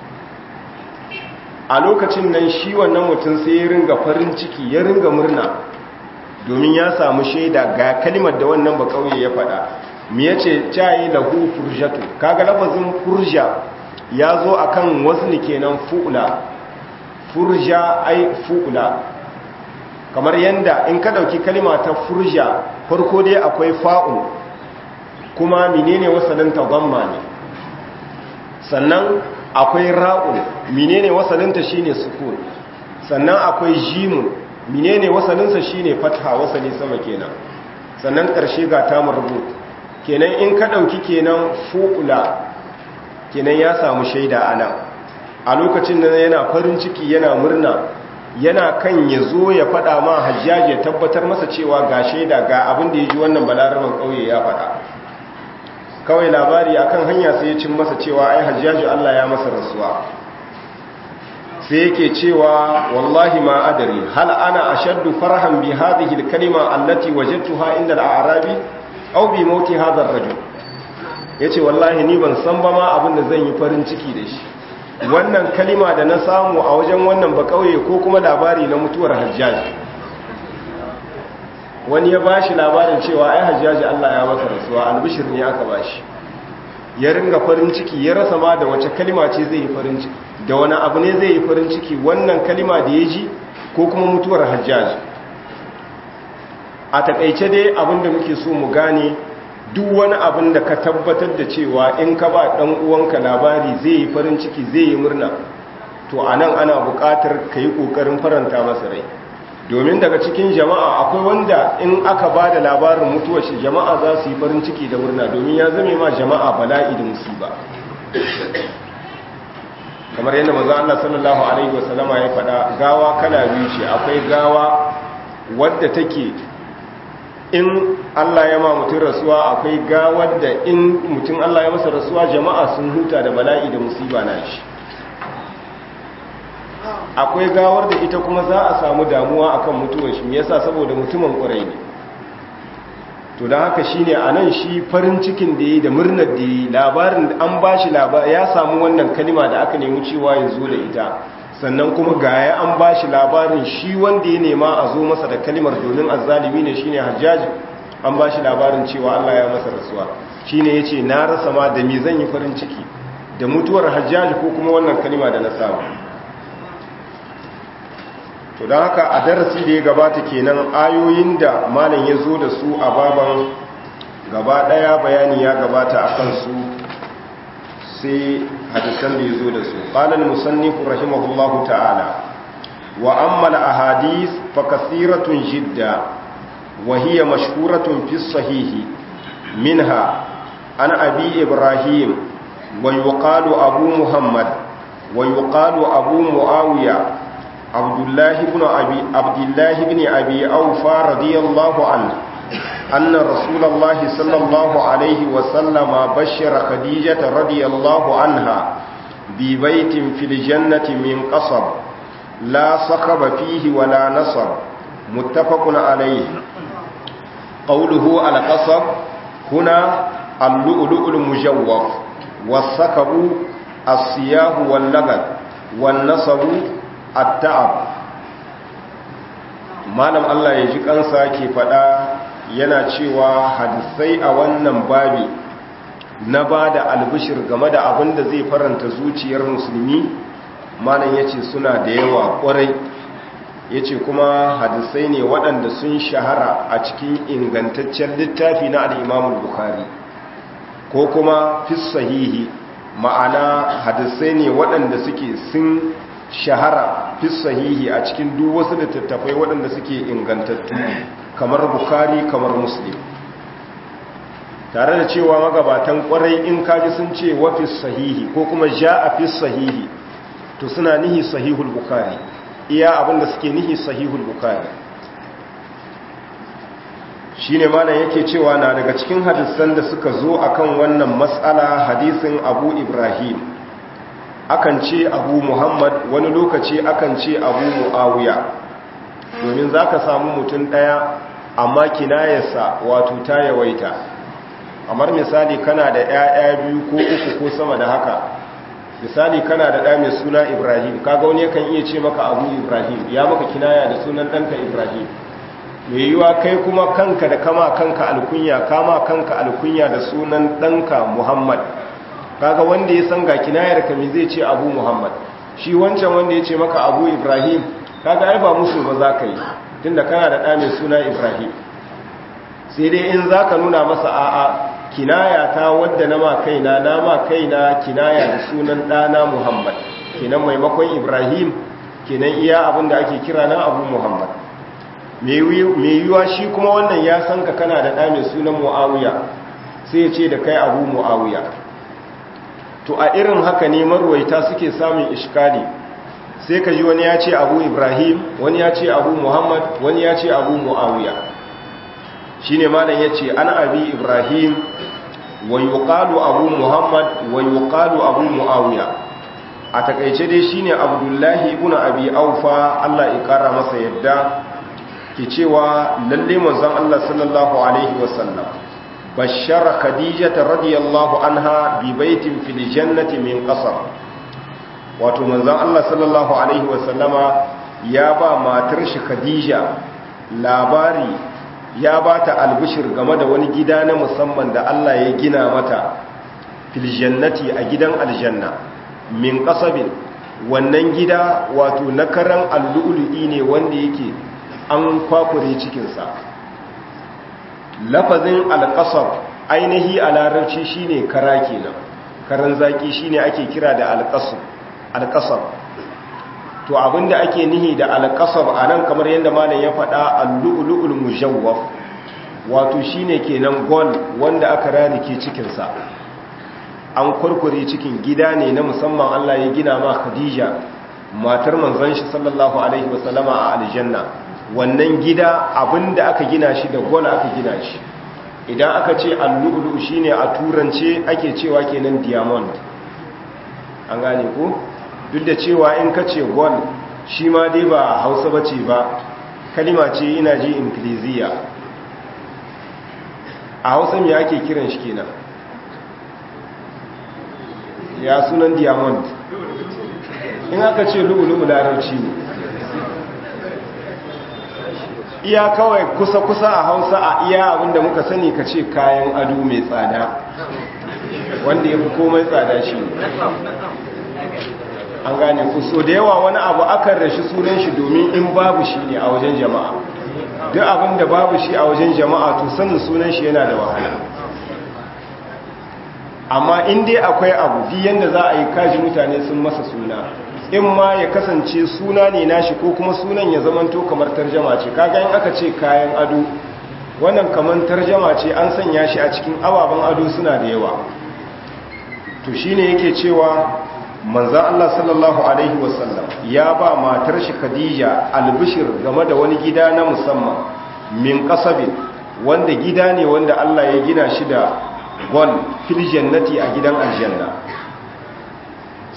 a lokacin nan shi wannan mutum sai ya ringa farin ciki ya ringa murna domin ya samu shaida ga kalimar da wannan ba kauye ya faɗa me yace cayi lahu furjatu kaga lafazin furja ya zo akan wazni kenan fu'la furja ai fu'la kamar yanda in ka dauki kalima ta furja farko dai akwai fa'un kuma menene wasalin ta dhamma ne sannan akwai ra'un menene wasalinta shine sukun sannan akwai jimun menene wasalinsa shine fatha wasali sama kenan sannan karshe ga ta marbut kenan in ka dauki kenan fuula kenan ya samu shaida anan a lokacin da yana farin ciki yana murna yana kan ya zo ya fada ma hajjaji ya tabbatar masa cewa ga shaida ga abin da ya ji wannan balaraban kauye ya fada kawai labari akan hanya sai ya cin masa cewa ai hajjaji Allah ya masa rasuwa sai yake cewa wallahi ma adari hal ana ashaddu farhan bi hadhihi al-kalima allati wajadtuha inda al-a'rabi aw bi mauti hadha ar-rajul yace wallahi ni ban san ba ma abin da zan yi farin ciki da shi wannan kalima da na samu a wajen wannan ba kauye ko kuma labari na mutuwar hajjaji wani ya bashi labarin cewa ai hajjaji Allah ya masa rasuwa albishir ne aka bashi ya ringa farin ciki ya rasa ma da wace kalima ce zai yi farin ciki da wani abu ne zai yi farin ciki wannan kalima da ya ji ko kuma mutuwar hajjaji a takaice dai abin da muke so mu gane duk wani abin da ka tabbatar da cewa in ka ba dan uwanka labari zai yi farin ciki zai yi murna to anan ana buƙatar ka yi ƙoƙarin faranta masa rai domin daga cikin jama'a akwai wanda in aka ba da labarin mutuwar shi jama'a za su yi farin ciki da murna domin ya zame ma jama'a bala'i da musiba kamar yadda maza Allah sallallahu alaihi wasallama ya faɗa gawa kala biyu ce akwai gawa wadda take in Allah ya ma mutum rasuwa akwai gawar da in mutum Allah ya masa rasuwa jama'a sun huta da bala'i da musiba na shi akwai gawar da ita kuma za a samu damuwa akan mutuwar shi me yasa saboda mutumin ƙurai ne to don haka shine anan shi farin cikin da yi da murnar da yi labarin an ba shi ya samu wannan kalima da aka nemi cewa ya zo da ita sannan kuma gaya an ba shi labarin shi wanda ya nema a zo masa da kalimar domin azzalimi ne shine hajjaji an ba shi labarin cewa Allah ya masa rasuwa shine yace na rasa ma da me zan yi farin ciki da mutuwar hajjaji ko kuma wannan kalima da na samu to don haka a darasi da ya gabata kenan ayoyin da malam ya zo da su a baban gaba daya bayani ya gabata a kansu sai hadisan da ya zo da su ƙalar musannifu rahimahullahu ta'ala wa ammal ahadis fa kasiratun jidda wa hiya mashhuratun fi sahihi minha an abi ibrahim wa yuqalu abu muhammad wa yuqalu abu muawiya عبد الله بن أبي عبد الله بن أبي أوفى رضي الله عنه أن رسول الله صلى الله عليه وسلم بشر خديجة رضي الله عنها bi baitin fil jannati min qasab la sakhaba fihi wala nasab muttafaqun alayhi qawluhu al qasab huna al-lu'lu'u al-mujawwaf was-sakabu as-siyahu wal-lagad wan-nasabu at-ta'ab malam Allah ya ji kansa ke fada yana cewa hadisai a wannan babi na ba da albishir game da abin da zai faranta zuciyar musulmi malam ya ce suna da yawa kwarai ya ce kuma hadisai ne waɗanda sun shahara a cikin ingantaccen littafi na al'imamul bukhari ko kuma fi sahihi ma'ana hadisai ne waɗanda suke sun shahara fi sahihi a cikin duk wasu littattafai waɗanda suke ingantattu kamar bukhari kamar muslim tare da cewa magabatan kwarai in kaji sun ce wafi sahihi ko kuma ja a fi sahihi to suna nihi sahihul bukhari iya abinda suke nihi sahihul bukhari shine malam yake cewa na daga cikin hadisan da suka zo akan wannan matsala hadisin abu ibrahim akan ce abu muhammad wani lokaci akan ce abu mu'awiya domin za ka samu mutum ɗaya amma kinayarsa wato ta yawaita kamar misali kana da 'ya'ya biyu ko uku ko sama da haka misali kana da ɗa mai suna ibrahim kaga wani yakan iya ce maka abu ibrahim ya maka kinaya da sunan ɗanka ibrahim mai yiwa kai kuma kanka da kama kanka alkunya kama kanka alkunya da sunan ɗanka muhammad kaga wanda ya san ga kinayar ka me zai ce abu muhammad shi wancan wanda ya ce maka abu ibrahim kaga ai ba musu ba za ka yi tunda kana da ɗa mai suna ibrahim sai dai in za ka nuna masa a'a kinaya ta wadda na ma kaina na ma kaina kinaya da sunan ɗana muhammad kenan maimakon ibrahim kenan iya abin da ake kira na abu muhammad mai yiwuwa shi kuma wannan ya san ka kana da ɗa mai sunan mu'awiya sai ya ce da kai abu mu'awiya to a irin haka ne marwaita suke samun ishkali sai ka ji wani ya ce abu ibrahim wani ya ce abu muhammad wani ya ce abu mu'awiya shi ne malam ya ce an abi ibrahim wa yuqalu abu muhammad wa yuqalu abu mu'awiya a takaice dai shine abdullahi ibn abi aufa Allah ya kara masa yadda ke cewa lalle manzon Allah sallallahu alaihi wasallam bashara khadijata radiyallahu anha bi baitin fil jannati min qasar wato manzon Allah sallallahu alaihi wasallama ya ba matar shi khadija labari ya ba ta albishir game da wani gida na musamman da Allah ya gina mata fil jannati a gidan aljanna min qasabin wannan gida wato na karan allu'lu'i ne wanda yake an kwakure cikinsa lafazin alƙasar ainihi a larabci shine kara kenan karan zaki shine ake kira da alƙasar to abinda ake nihi da alƙasar a nan kamar yadda malam ya faɗa allu'ulu'ul mujawwaf wato shine kenan gol wanda aka rarike cikinsa an kurkure cikin gida ne na musamman Allah ya gina ma Khadija matar manzon shi sallallahu alaihi wasallama a aljanna wannan gida abinda aka gina shi da gol aka gina shi idan aka ce al-lu'lu shine a turance ake cewa kenan diamond an gane ko duk da cewa in ka ce gol shi ma dai ba Hausa bace ba kalima ce ina ji ingiliziya a Hausa me ake kiran shi kenan ya sunan diamond in aka ce lu'lu'u larabci ne iya kawai kusa-kusa a hausa a iya abinda muka sani ka ce kayan ado mai tsada wanda ya fi komai tsada shi an gane ku so da yawa wani abu akan rashi sunan shi domin in babu shi ne a wajen jama'a duk abinda babu shi a wajen jama'a to sanin sunan shi yana da wahala amma in dai akwai abu fi yanda za a yi kaji mutane sun masa suna in ma ya kasance suna ne nashi ko kuma sunan ya zamanto kamar tarjama ce kaga in aka ce kayan ado wannan kamar tarjama ce an sanya shi a cikin ababen ado suna da yawa to shine yake cewa manzo Allah sallallahu alaihi wasallam ya ba matar shi Khadija albishir game da wani gida na musamman min qasabin wanda gida ne wanda Allah ya gina shi da gol fil jannati a gidan aljanna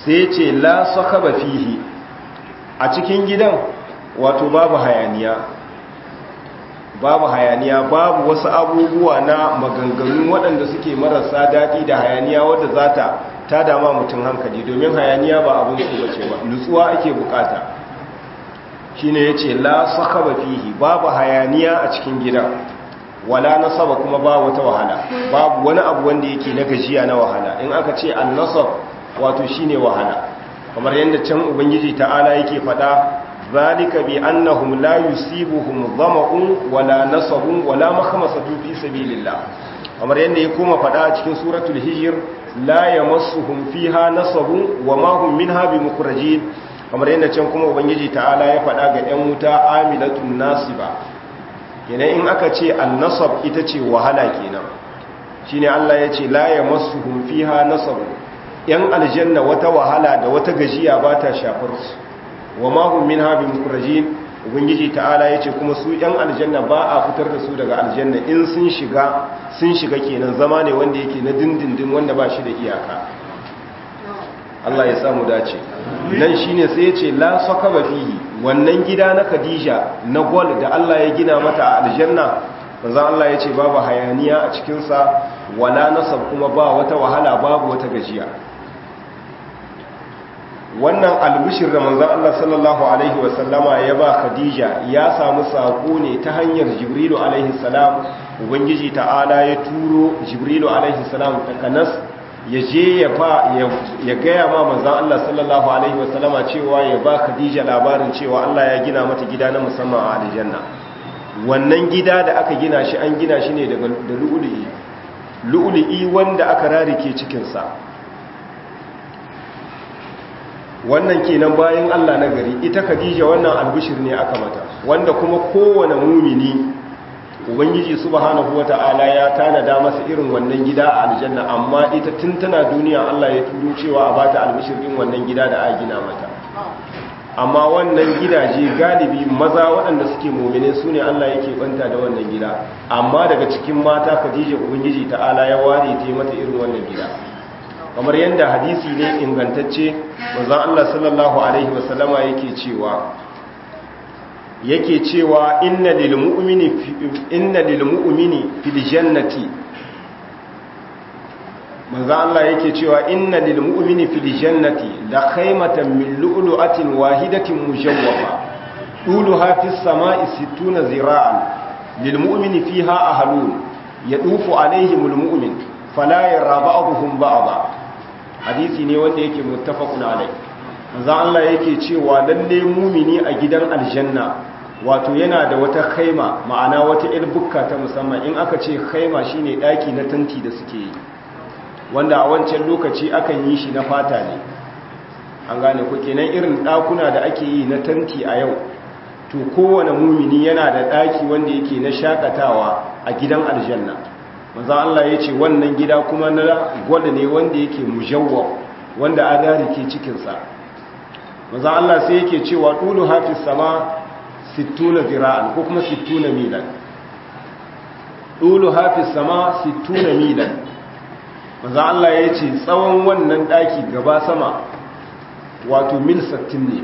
sai ce la sakaba fihi a cikin gidan wato babu hayaniya babu hayaniya babu wasu abubuwa na maganganu waɗanda suke marasa daɗi da hayaniya wadda za ta ta dama mutum hankali domin hayaniya ba abin su bace ba nutsuwa ake bukata shine yace la sakaba fihi babu hayaniya a cikin gidan wala nasaba kuma ba wata wahala babu wani abu wanda yake na gajiya na wahala in aka ce an-nasab wato shine wahala kamar yadda can ubangiji ta'ala yake fada zalika bi annahum la yusibuhum dhama'un wala nasabun wala makhmasatu fi sabilillah kamar yadda ya koma fada a cikin suratul hijr la yamassuhum fiha nasabun wama hum minha bimukhrajin kamar yadda can kuma ubangiji ta'ala ya fada ga yan wuta amilatun nasiba kenan in aka ce an-nasab ita ce wahala kenan shine Allah ya ce la yamassuhum fiha nasabun yan aljanna wata wahala da wata gajiya ba ta shafar su wa mahum min habin mukrajin ubangiji ta'ala yace kuma su yan aljanna ba a fitar da su daga aljanna in sun shiga sun shiga kenan zama ne wanda yake na dindindin wanda ba shi da iyaka Allah ya samu dace nan shine sai yace la sakaba fihi wannan gida na Khadija na gol da Allah ya gina mata a aljanna manzo Allah yace babu hayaniya a cikin sa wala nasab kuma ba wata wahala babu wata gajiya wannan albishir da manzon Allah sallallahu alaihi wasallama ya ba Khadija ya samu sako ne ta hanyar Jibrilu alaihi salam ubangiji ta'ala ya turo Jibrilu alaihi salam takanas ya je ya ba ya gaya ma manzon Allah sallallahu alaihi wasallama cewa ya ba Khadija labarin cewa Allah ya gina mata gida na musamman a aljanna wannan gida da aka gina shi an gina shi ne daga da lu'lu'i lu'lu'i wanda aka rarike cikin sa wannan kenan bayan Allah na gari ita Khadija wannan albishir ne aka mata wanda kuma kowane mumini ubangiji subhanahu wata'ala ya tanada masa irin wannan gida a aljanna amma ita tun tana duniya Allah ya turo cewa a bata albishir din wannan gida da a gina mata amma wannan gidaje galibi maza waɗanda suke mumine su ne Allah yake banta da wannan gida amma daga cikin mata Khadija ubangiji ta'ala ya ware ta mata irin wannan gida kamar yadda hadisi ne ingantacce manzon Allah sallallahu alaihi wasallama yake cewa yake cewa inna lil mu'mini inna lil mu'mini fil jannati manzon Allah yake cewa inna lil mu'mini fil jannati la khaymatan min lu'lu'atin wahidatin mujawwafa duluha fis sama'i 60 zira'an lil mu'mini fiha ahlun yadufu alaihimul mu'min fala yara ba'dhum ba'dha hadisi ne wanda yake muttafaqun alai manzo Allah yake cewa lalle mumini a gidan aljanna wato yana da wata khaima ma'ana wata ir bukka ta musamman in aka ce khaima shine daki na tanti da suke yi wanda a wancan lokaci akan yi shi na fata ne an gane ku kenan irin dakuna da ake yi na tanti a yau to kowane mumini yana da daki wanda yake na shakatawa a gidan aljanna manzo Allah ya ce wannan gida kuma na gwada ne wanda yake mujawwab wanda adari ke cikinsa manzo Allah sai yake cewa tulu hafiz sama 60 zira'an ko kuma 60 milan tulu hafiz sama 60 milan manzo Allah ya ce tsawon wannan daki gaba sama wato mil 60 ne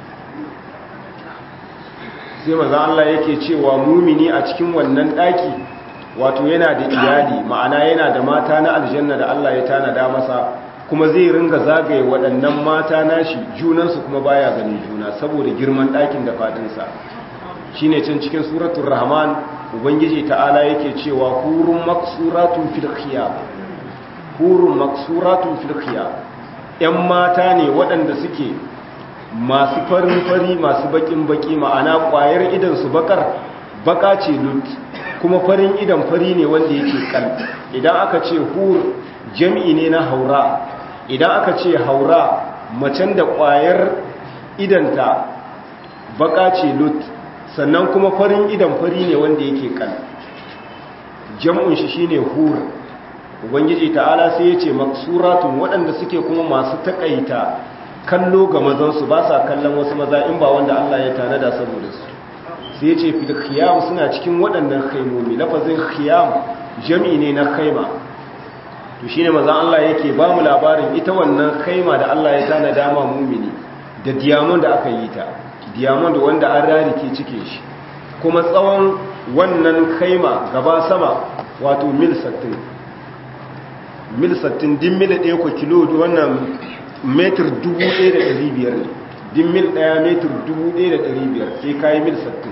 sai manzo Allah yake cewa mumini a cikin wannan daki wato yana da iyali ma'ana yana da mata na aljanna da Allah ya tanada masa kuma zai ringa zagaye waɗannan mata nashi junansu kuma baya ganin juna saboda girman ɗakin da faɗinsa shine can cikin suratul rahman ubangiji ta'ala yake cewa hurun maksuratun fil khiyam hurun maksuratun fil khiyam ƴan mata ne waɗanda suke masu farin fari masu bakin baki ma'ana ƙwayar idan su bakar baka ce lut kuma farin idan fari ne wanda yake kal idan aka ce hur jam'i ne na haura idan aka ce haura macen da ƙwayar idanta baka ce lut sannan kuma farin idan fari ne wanda yake kal jam'un shi shine hur ubangiji ta'ala sai ya ce maksuratun waɗanda suke kuma masu takaita kallo ga mazansu ba sa kallon wasu maza in ba wanda Allah ya tanada saboda su sai ce fil khiyam suna cikin waɗannan khaimomi lafazin khiyam jami ne na khaima to shine manzon Allah yake ba mu labarin ita wannan kaima da Allah ya tana dama mumini da diamond da aka yi ta diamond wanda an rarike cike shi kuma tsawon wannan kaima gaba sama wato mil 60 mil 60 din mil ɗaya ko kilo wannan metir 1500 ne din mil ɗaya metir 1500 sai kayi mil 60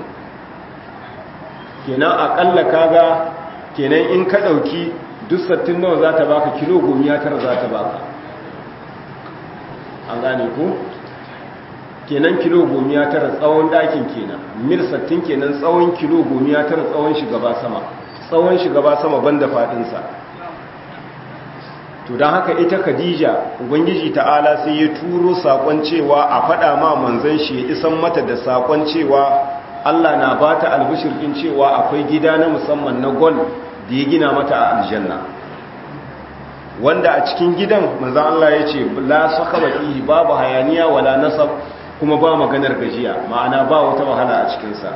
kenan akalla kaga kenan in ka ɗauki duk sattin nawa za ta baka kilo gomiya tara za ta baka an gane ku kenan kilo gomiya tara tsawon ɗakin kenan mil sattin kenan tsawon kilo gomiya tara tsawon shigaba sama tsawon shigaba sama banda faɗinsa to don haka ita khadija ubangiji ta'ala sai ya turo saƙon cewa a faɗa ma manzan shi ya isan mata da saƙon cewa allah na ba ta albishirkin cewa akwai gida na musamman na gol da ya gina mata a aljanna wanda a cikin gidan manzan Allah ya ce la sakaba fihi babu hayaniya wala nasab kuma ba maganar gajiya ma'ana ba wata wahala a cikinsa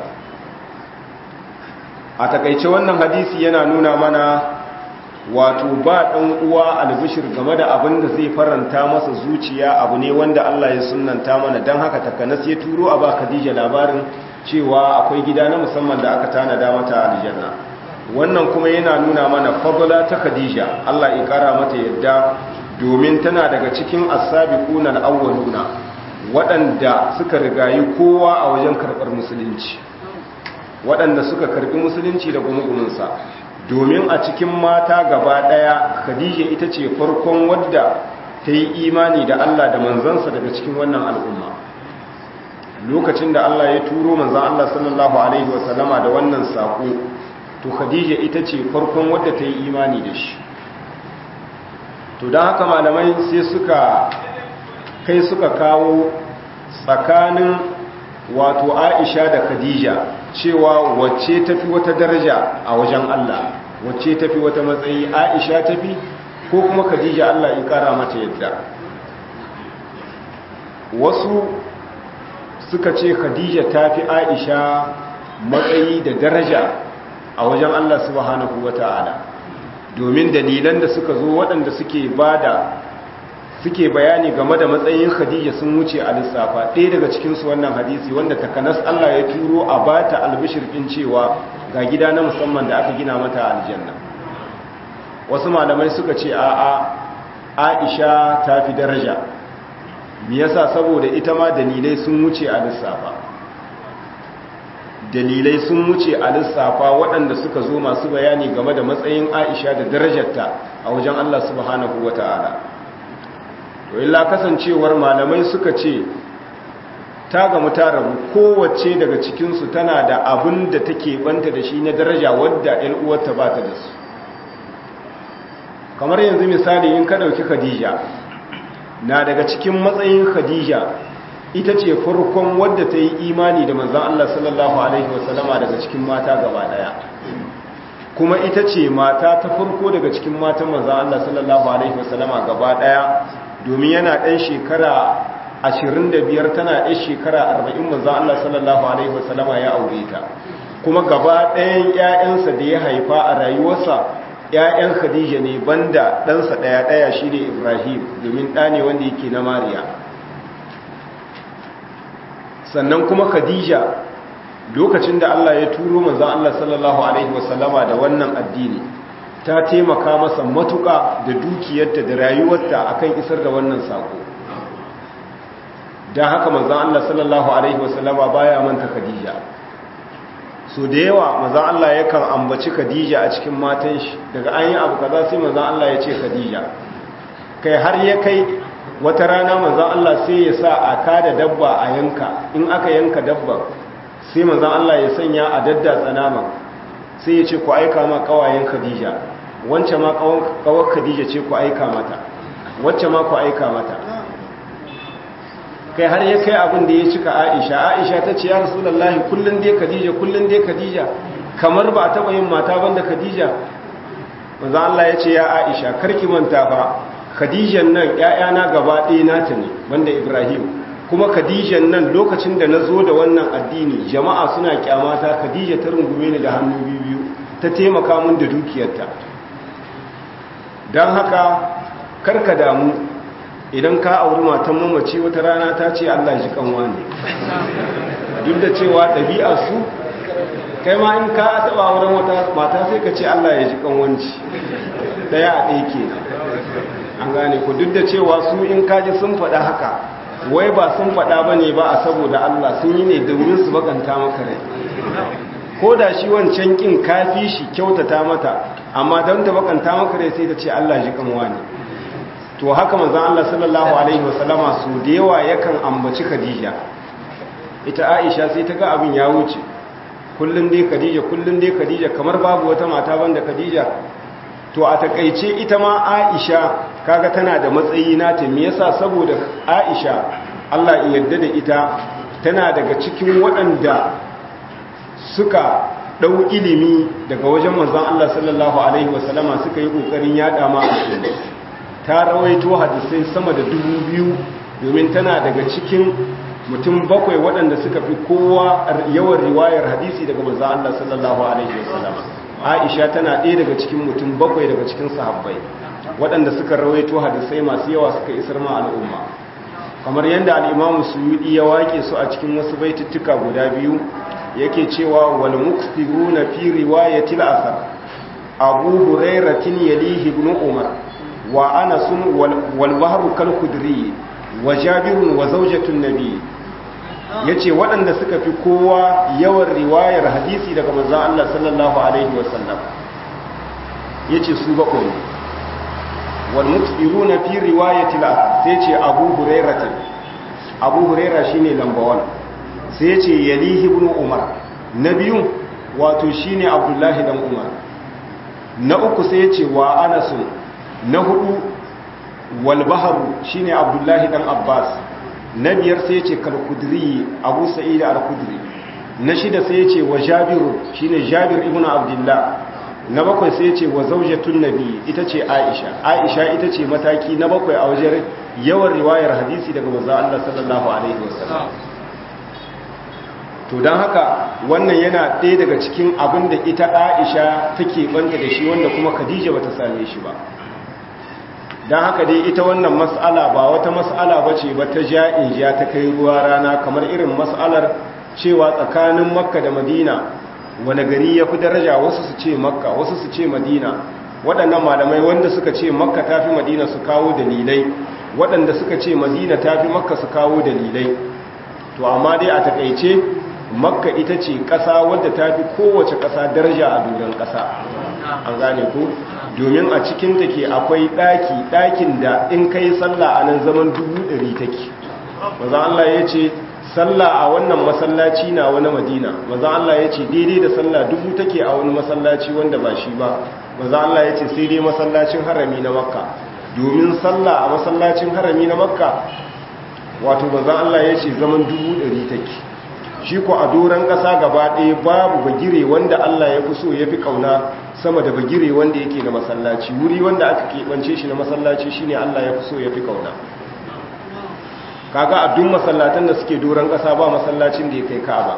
a takaice wannan hadisi yana nuna mana wato ba ɗan uwa albishir game da abin da zai faranta masa zuciya abu ne wanda Allah ya sunanta mana don haka takanas ya turo a ba Khadija labarin cewa akwai gida na musamman da aka tanada mata a aljanna wannan kuma yana nuna mana fadla ta khadija Allah ya kara mata yadda domin tana daga cikin as-sabiquna al-awwaluna waɗanda suka rigayi kowa a wajen karɓar musulunci waɗanda suka karɓi musulunci da gumugumunsa domin a cikin mata gaba ɗaya khadija ita ce farkon wadda ta yi imani da Allah da manzansa daga cikin wannan al'umma lokacin da Allah ya turo manzan Allah sallallahu alaihi wasallama da wannan saƙo to khadija ita ce farkon wadda ta yi imani da shi to don haka malamai sai suka kai suka kawo tsakanin wato aisha da khadija cewa wacce tafi wata daraja a wajen Allah wacce tafi wata matsayi aisha tafi ko kuma khadija Allah ya kara mata yadda wasu suka ce khadija tafi aisha matsayi da daraja a wajen Allah subhanahu wata'ala domin dalilan da suka zo waɗanda suke bada suke bayani game da matsayin Khadija sun wuce a lissafa ɗaya daga cikinsu wannan hadisi wanda takanas Allah ya turo a bata albishirkin cewa ga gida na musamman da aka gina mata aljanna wasu malamai suka ce a'a Aisha ta fi daraja me yasa saboda ita ma dalilai sun wuce a lissafa dalilai sun wuce a lissafa waɗanda suka zo masu bayani game da matsayin aisha da darajarta a wajen Allah subhanahu wa ta'ala to illa kasancewar malamai suka ce ta gamu ta rabu kowace daga cikinsu tana da abin da take banta da shi na daraja wadda ‘yan uwarta ba ta da su kamar yanzu misali in ka ɗauki khadija na daga cikin matsayin khadija ita ce farkon wadda ta yi imani da manzan Allah sallallahu Alaihi wasallama daga cikin mata gaba daya kuma ita ce mata ta farko daga cikin matan manzan Allah sallallahu Alaihi wasallama gaba daya domin yana ɗan shekara 25 tana ɗan shekara 40 manzan Allah sallallahu Alaihi wasallama ya aure ta kuma gaba ɗayan ‘ya'yansa da ya haifa a rayuwarsa ‘ya'yan khadija ne banda ɗansa ɗaya-ɗaya shi ne ibrahim domin ɗa ne wanda yake na mariya sannan kuma khadija lokacin da Allah ya turo manzon Allah sallallahu alaihi wasallama da wannan addini ta taimaka masa matuƙa da dukiyarta da rayuwarta akan isar da wannan sako dan haka manzon Allah sallallahu alaihi wasallama baya manta khadija so da yawa manzon Allah yakan ambaci khadija a cikin matan shi daga an yi abu kaza sai manzon Allah ya ce khadija kai har ya kai wata rana manzan Allah sai ya sa a kada dabba a yanka in aka yanka dabba sai manzan Allah ya sanya a daddatsa naman sai ya ce ku aika ma kawayen Khadija wance ma kawar Khadija ce ku aika mata wacce ma ku aika mata kai har ya kai abin da ya cika Aisha Aisha ta ce ya Rasulullahi kullun dai Khadija kullun dai Khadija kamar ba a taba yin mata banda Khadija manzan Allah ya ce ya Aisha karki manta fa khadijan nan ‘ya'yana gaba ɗaya nata ne wanda ibrahim kuma khadijan nan lokacin da na zo da wannan addini jama'a suna kyamata khadija ta rungume ni da hannu biyu ta taimaka mun da dukiyarta don haka karka damu idan ka auri matan mamaci wata rana ta ce Allah ji kanwa ne duk da cewa ɗabi'a su kai ma in ka taɓa auren wata mata sai ka ce Allah ya ji kanwanci ɗaya a ɗaya ke an gane ku duk da cewa su in kaji sun faɗa haka wai ba sun faɗa ba ne ba a saboda Allah sun yi ne domin su bakanta maka rai ko da shi wancan kin kafi shi kyautata mata amma don ta bakanta maka rai sai ta ce Allah ji kanwa ne to haka manzon Allah sallallahu alaihi wasallama su da yawa yakan ambaci Khadija ita Aisha sai ta ga abin ya wuce kullun dai Khadija kullun dai Khadija kamar babu wata mata banda Khadija to a takaice ita ma Aisha kaga tana da matsayi nata me yasa saboda Aisha Allah ya yarda da ita tana daga cikin waɗanda suka ɗau ilimi daga wajen manzon Allah sallallahu alaihi wasallama suka yi ƙoƙarin yaɗa ma al'umma ta rawaito hadisai sama da dubu biyu domin tana daga cikin mutum bakwai waɗanda suka fi kowa yawan riwayar hadisi daga manzon Allah sallallahu alaihi wasallama Aisha tana ɗaya daga cikin mutum bakwai daga cikin sahabbai waɗanda suka rawaito hadisai masu yawa suka isar ma al'umma kamar yadda al'imamu suyudi ya wake su a cikin wasu baituttuka guda biyu yake cewa wal muksiruna fi riwayatil asar abu hurairatin yalihi ibn umar wa anas wal bahru kal khudri wa jabirun wa zawjatun nabi yace waɗanda suka fi kowa yawan riwayar hadisi daga manzon Allah sallallahu alaihi wasallam yace su bakwai wal muksiruna fi riwayatil asar sai ce abu hurairatin abu huraira shine lamba 1 sai ce yalihi ibn umar na biyu wato shine abdullahi dan umar na uku sai ce wa anas na hudu wal bahru shine abdullahi dan abbas na biyar sai ce kal kudri abu sa'id al kudri na shida sai ce wa jabiru shine jabir ibn abdullah na bakwai sai ce wa zaujatun nabi ita ce aisha aisha ita ce mataki na bakwai a wajen yawan riwayar hadisi daga manzon Allah sallallahu alaihi wasallam to don haka wannan yana ɗaya daga cikin abin da ita aisha take banta da shi wanda kuma khadija bata same shi ba don haka dai ita wannan mas'ala ba wata mas'ala ba ce ba ta ja'in ja ta kai ruwa rana kamar irin mas'alar cewa tsakanin makka da madina wani gari ya fi daraja wasu su ce makka wasu su ce madina waɗannan malamai wanda suka ce makka ta fi madina su kawo dalilai waɗanda suka ce madina ta fi makka su kawo dalilai to amma dai a takaice makka ita ce ƙasa wadda ta fi kowace ƙasa daraja a duran ƙasa an gane ku domin a cikinta ke akwai ɗaki ɗakin da in kai sallah a nan zaman dubu ɗari take maza Allah ya ce sallah a wannan masallaci na wani madina maza Allah ya ce daidai da sallah dubu take a wani masallaci wanda ba shi ba maza Allah ya ce sai dai masallacin harami na makka domin sallah a masallacin harami na makka wato maza Allah ya ce zaman dubu ɗari take shi ko a doron ƙasa gaba ɗaya babu bagire wanda Allah ya fi so ya fi ƙauna sama da bagire wanda yake na masallaci wuri wanda aka keɓance shi na masallaci shine Allah ya fi so ya fi ƙauna kaga a duk masallatan da suke doron ƙasa ba masallacin da ya kai ka'aba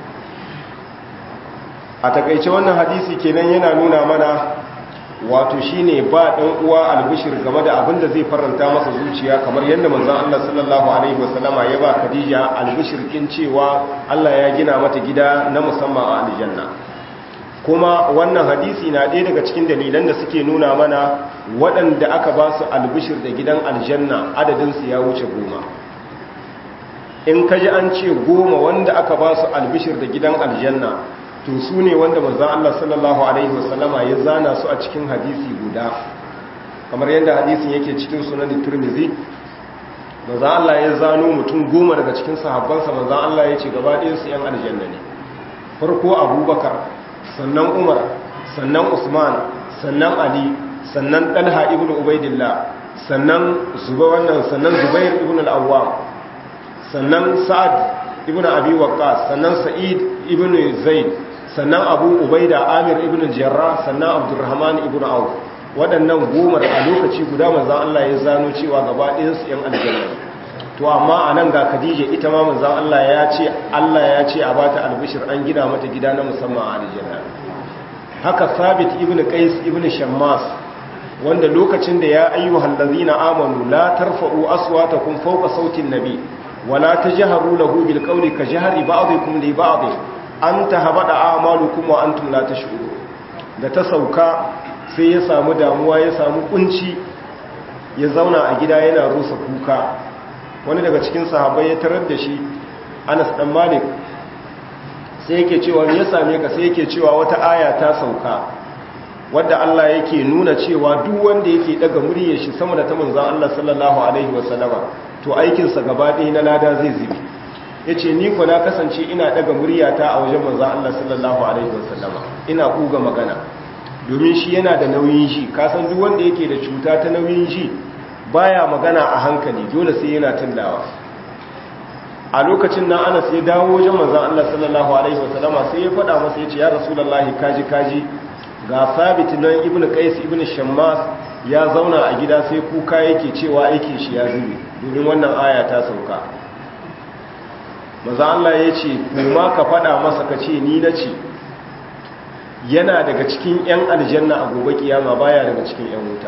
a takaice wannan hadisi kenan yana nuna mana wato shine ba dan uwa albishir game da abin da zai faranta masa zuciya kamar yadda manzon Allah sallallahu alaihi wasallama ya ba Khadija albishir kin cewa Allah ya gina mata gida na musamman a aljanna kuma wannan hadisi na ɗaya daga cikin dalilan da suke nuna mana waɗanda aka ba su albishir da gidan aljanna adadin su ya wuce goma in kaji an ce goma wanda aka ba su albishir da gidan aljanna to su ne wanda manzan Allah sallallahu Alaihi wasallama ya zana su a cikin hadisi guda kamar yadda hadisin yake cikin sunan turmizi manzan Allah ya zano mutum goma daga cikin sahabbansa manzan Allah ya ce gaba ɗinsu ‘yan aljanna ne farko abubakar sannan umar sannan usman sannan ali sannan ɗalha ibn ubaidillah sannan zuba wannan sannan zubair ibn al'awwam sannan sa'ad ibn abi waqqas sannan sa'id ibn zaid sannan abu ubaida amir ibn jarrah sannan abdurrahman ibn auf waɗannan gomar a lokaci guda manzan Allah ya zano cewa gaba ɗayansu ‘yan aljanna to amma a nan ga khadija ita ma manzan Allah ya ce Allah ya ce a bata albishir an gina mata gida na musamman a aljanna haka sabit ibn qais ibn shammas wanda lokacin da ya ayyuhal ladzina amanu la tarfa'u aswatakum fawqa sautin nabi wala tajharu lahu bil qawli ka jahri ba'dikum li ba'd an tahabada a'malukum wa antum la tash'urun da ta sauka sai ya samu damuwa ya samu kunci ya zauna a gida yana rusa kuka wani daga cikin sahabbai ya tarar da shi Anas dan Malik sai yake cewa ya same ka sai yake cewa wata aya ta sauka wadda Allah yake nuna cewa duk wanda yake daga muryar shi sama da ta manzon Allah sallallahu alaihi wasallama to aikin sa gaba ɗaya na lada zai zibi yace ni ko na kasance ina daga muryata a wajen manzon Allah sallallahu alaihi wasallama ina kuga magana domin shi yana da nauyin ji kasan duk wanda yake da cuta ta nauyin ji baya magana a hankali dole sai yana tullawa a lokacin nan Anas ya dawo wajen manzon Allah sallallahu alaihi wasallama sai ya faɗa masa yace ya rasulullahi kaji kaji ga sabit nan ibnu qais ibnu shammas ya zauna a gida sai kuka yake cewa aikin shi ya zube domin wannan aya ta sauka manzon Allah yace kuma ka faɗa masa kace ni nace yana daga cikin 'yan aljanna a gobe kiyama baya daga cikin 'yan wuta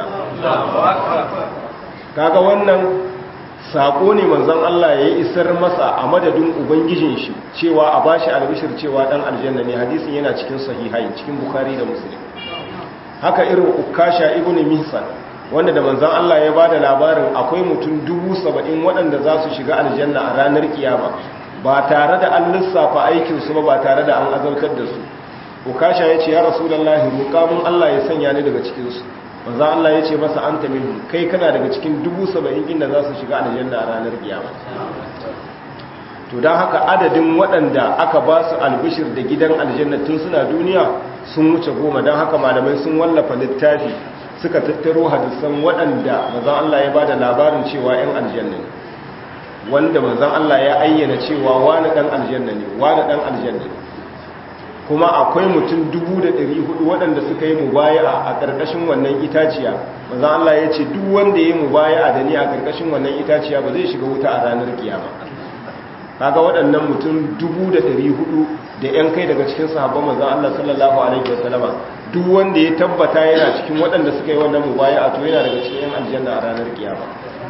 kaga wannan sako ne manzon Allah ya isar masa a madadin ubangijin shi cewa a bashi albishir cewa dan aljanna ne hadisin yana cikin sahihai cikin bukhari da muslim haka irin ukasha ibnu mihsan wanda da manzon Allah ya bada labarin akwai mutum dubu saba'in waɗanda za su shiga aljanna a ranar kiyama ba tare da an lissafa aikinsu ba ba tare da an azautar da su ukasha ya ce ya rasulallahi roƙamun Allah ya sanya ni daga cikinsu manzan Allah ya ce masa an minhum kai kana daga cikin dubu saba'in inda za su shiga aljanna a ranar kiyama to don haka adadin waɗanda aka ba su albishir da gidan aljanna tun suna duniya sun wuce goma don haka malamai sun wallafa littafi suka tattaro hadisan waɗanda manzan Allah ya ba da labarin cewa 'yan aljanna ne wanda manzan Allah ya ayyana cewa wani ɗan aljanna ne wani ɗan aljanna ne kuma akwai mutum dubu da ɗari hudu waɗanda suka yi mubaya a ƙarƙashin wannan itaciya maza Allah ya ce duk wanda ya yi mubaya da ni a ƙarƙashin wannan itaciya ba zai shiga wuta a ranar kiyama kaga waɗannan mutum dubu da ɗari hudu da ‘yan kai daga cikin sahabban maza Allah sallallahu alaihi wasallama duk wanda ya tabbata yana cikin waɗanda suka yi wannan mubaya a to yana daga cikin ‘yan aljanna a ranar kiyama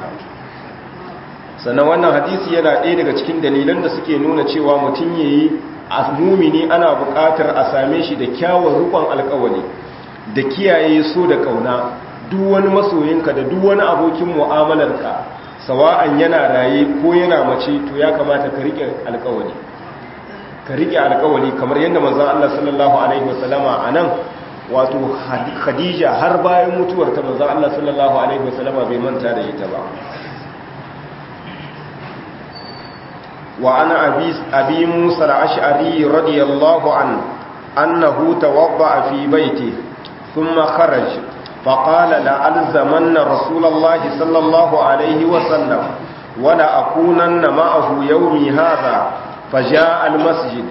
sannan wannan hadisi yana ɗaya daga cikin dalilan da suke nuna cewa mutum ya yi a mumini ana buƙatar a same shi da kyawun rukon alƙawali da kiyaye so da ƙauna duk wani masoyinka da duk wani abokin mu'amalarka sawa'an yana raye ko yana mace to ya kamata ka riƙe alƙawali ka riƙe alƙawali kamar yadda manzon Allah sallallahu alaihi wasallama anan wato Khadija har bayan mutuwar ta manzon Allah sallallahu alaihi wasallama bai manta da ita ba وعن أبي, أبي موسى الأشعري رضي الله عنه أنه توضأ في بيته ثم خرج فقال لألزمن رسول الله صلى الله عليه وسلم ولأكونن معه يومي هذا فجاء المسجد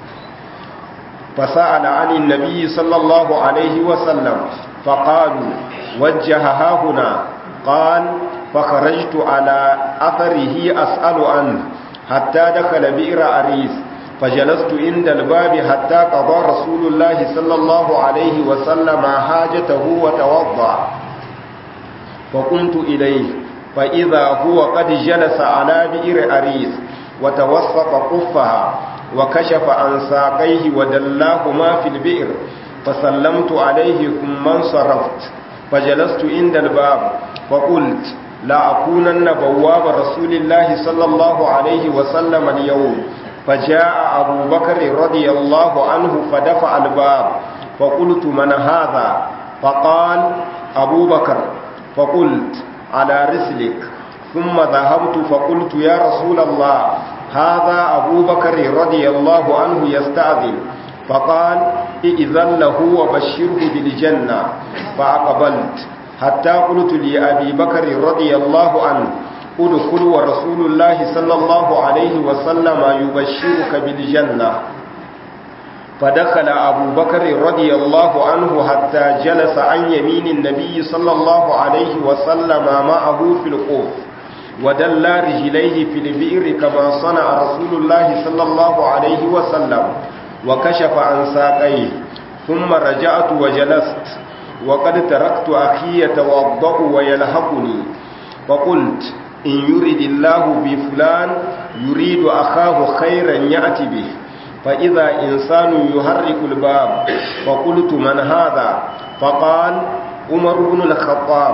فسأل عن النبي صلى الله عليه وسلم فقالوا وجهها هنا قال فخرجت على أثره أسأل عنه حتى دخل بئر أريس فجلست عند الباب حتى قضى رسول الله صلى الله عليه وسلم حاجته وتوضع فقمت إليه فإذا هو قد جلس على بئر أريس وتوسط قفها وكشف عن ساقيه ودلاهما في البئر فسلمت عليه ثم انصرفت فجلست عند الباب فقلت لا أكونن بواب رسول الله صلى الله عليه وسلم اليوم فجاء أبو بكر رضي الله عنه فدفع الباب فقلت من هذا فقال أبو بكر فقلت على رسلك ثم ذهبت فقلت يا رسول الله هذا أبو بكر رضي الله عنه يستأذن فقال إذن له وبشره بالجنة فأقبلت حتى قلت لأبي بكر رضي الله عنه ادخل ورسول الله صلى الله عليه وسلم يبشرك بالجنة فدخل أبو بكر رضي الله عنه حتى جلس عن يمين النبي صلى الله عليه وسلم معه في القوف ودلى رجليه في البئر كما صنع رسول الله صلى الله عليه وسلم وكشف عن ساقيه ثم رجعت وجلست وقد تركت أخي يتوضأ ويلحقني فقلت إن يريد الله بفلان يريد أخاه خيرا يأتي به فإذا إنسان يحرك الباب فقلت من هذا فقال عمر بن الخطاب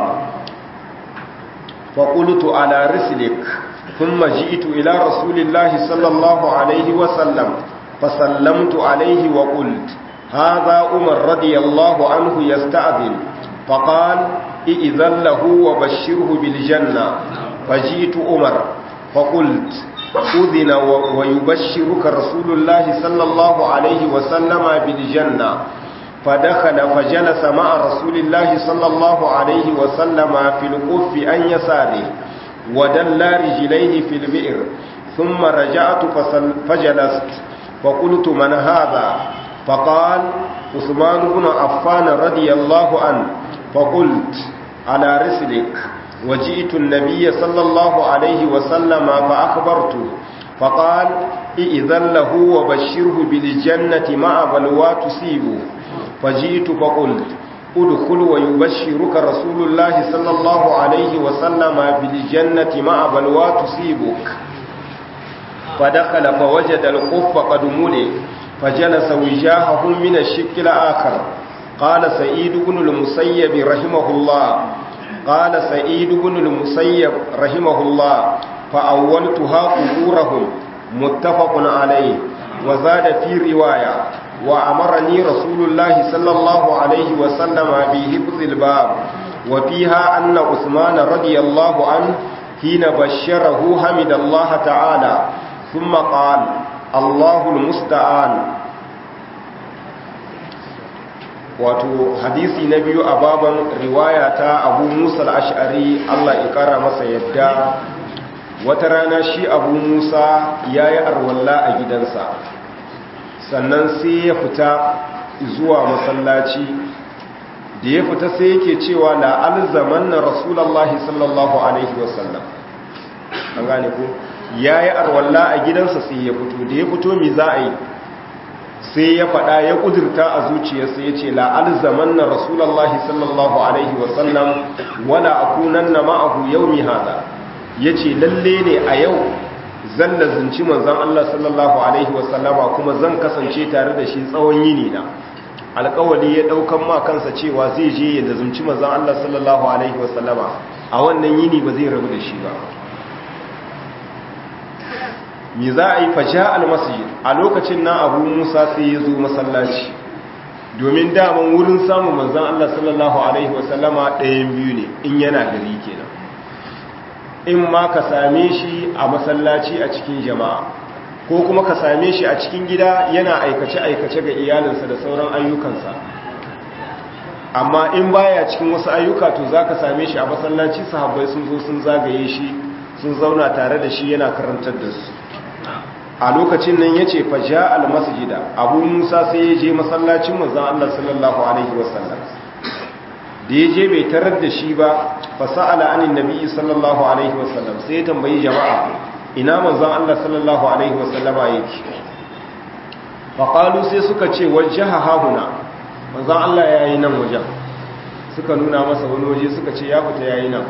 فقلت على رسلك ثم جئت إلى رسول الله صلى الله عليه وسلم فسلمت عليه وقلت هذا عمر رضي الله عنه يستأذن فقال إذن له وبشره بالجنة فجئت عمر فقلت أذن ويبشرك رسول الله صلى الله عليه وسلم بالجنة فدخل فجلس مع رسول الله صلى الله عليه وسلم في القف عن يساره ودلى رجليه في البئر ثم رجعت فجلست فقلت من هذا فقال عثمان بن عفان رضي الله عنه فقلت على رسلك وجئت النبي صلى الله عليه وسلم فأخبرته فقال إذن له وبشره بالجنة مع بلوى تصيبه فجئت فقلت ادخل ويبشرك رسول الله صلى الله عليه وسلم بالجنة مع بلوى تصيبك فدخل فوجد القف قد ملئ فجلس وجاهه من الشك الآخر قال سعيد بن المسيب رحمه الله قال سعيد بن المسيب رحمه الله فأولتها قبورهم متفق عليه وزاد في رواية وأمرني رسول الله صلى الله عليه وسلم بحفظ الباب وفيها أن عثمان رضي الله عنه حين بشره حمد الله تعالى ثم قال الله المستعان wato hadisi na biyu a baban riwaya ta abu musa al'ashari allah ya kara masa yadda wata rana shi abu musa ya yi arwalla a gidansa sannan sai ya fita zuwa masallaci da ya fita sai yake cewa la alzaman na rasulallahi sallallahu alaihi wasallam an gane ku ya yi arwalla a gidansa sai ya fito da ya fito mi za a yi sai ya faɗa ya ƙudurta a zuciyarsa ya ce la'alzaman na rasulallahi sallallahu alaihi wasallam wala akunan na ma'ahu yau mi hada ya ce lalle ne a yau zan lazinci manzan Allah sallallahu alaihi wasallama kuma zan kasance tare da shi tsawon yini na alƙawali ya ɗaukan ma kansa cewa zai je ya lazinci manzan Allah sallallahu alaihi wasallama a wannan yini ba zai rabu da shi ba me za a yi faja almasjid a lokacin na abu musa sai ya zo masallaci domin daman wurin samun manzan Allah sallallahu Alaihi wasallama ɗayan biyu ne in yana gari kenan in ma ka same shi a masallaci a cikin jama'a ko kuma ka same shi a cikin gida yana aikace-aikace ga iyalinsa da sauran ayyukansa amma in baya cikin wasu ayyuka to za ka same shi a masallaci sahabbai sun zo sun zagaye shi sun zauna tare da shi yana karantar da su a lokacin nan ya ce faja almasjida abu musa sai ya je masallacin manzan Allah sallallahu alaihi wasallam da ya je bai tarar da shi ba fasa'ala anin nabi sallallahu alaihi wasallam sai ya tambayi jama'a ina manzan Allah sallallahu alaihi wasallama yake faƙalu sai suka ce wajaha hahuna manzan Allah ya yi nan wajen suka nuna masa wani waje suka ce ya fita ya yi nan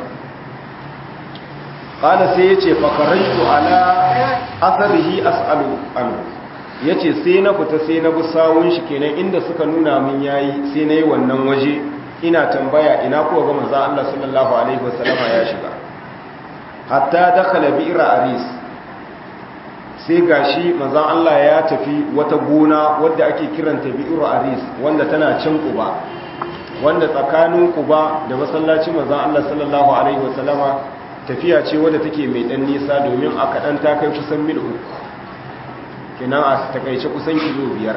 ƙada sai ya ce fakaraitu ala asarihi as'alu anu ya ce sai na fita sai na bi sawun shi kenan inda suka nuna min yayi sai na yi wannan waje ina tambaya ina kuwa ga manzan Allah sallallahu alaihi wasallama ya shiga hatta dakhala bi'ra aris sai gashi manzan Allah ya tafi wata gona wadda ake kiranta bi'ra aris wanda tana can kuba wanda tsakanin kuba da masallacin manzan Allah sallallahu alaihi wasallama tafiya ce wadda take mai dan nisa domin a kaɗan ta kai kusan mil uku kenan a takaice kusan kilo biyar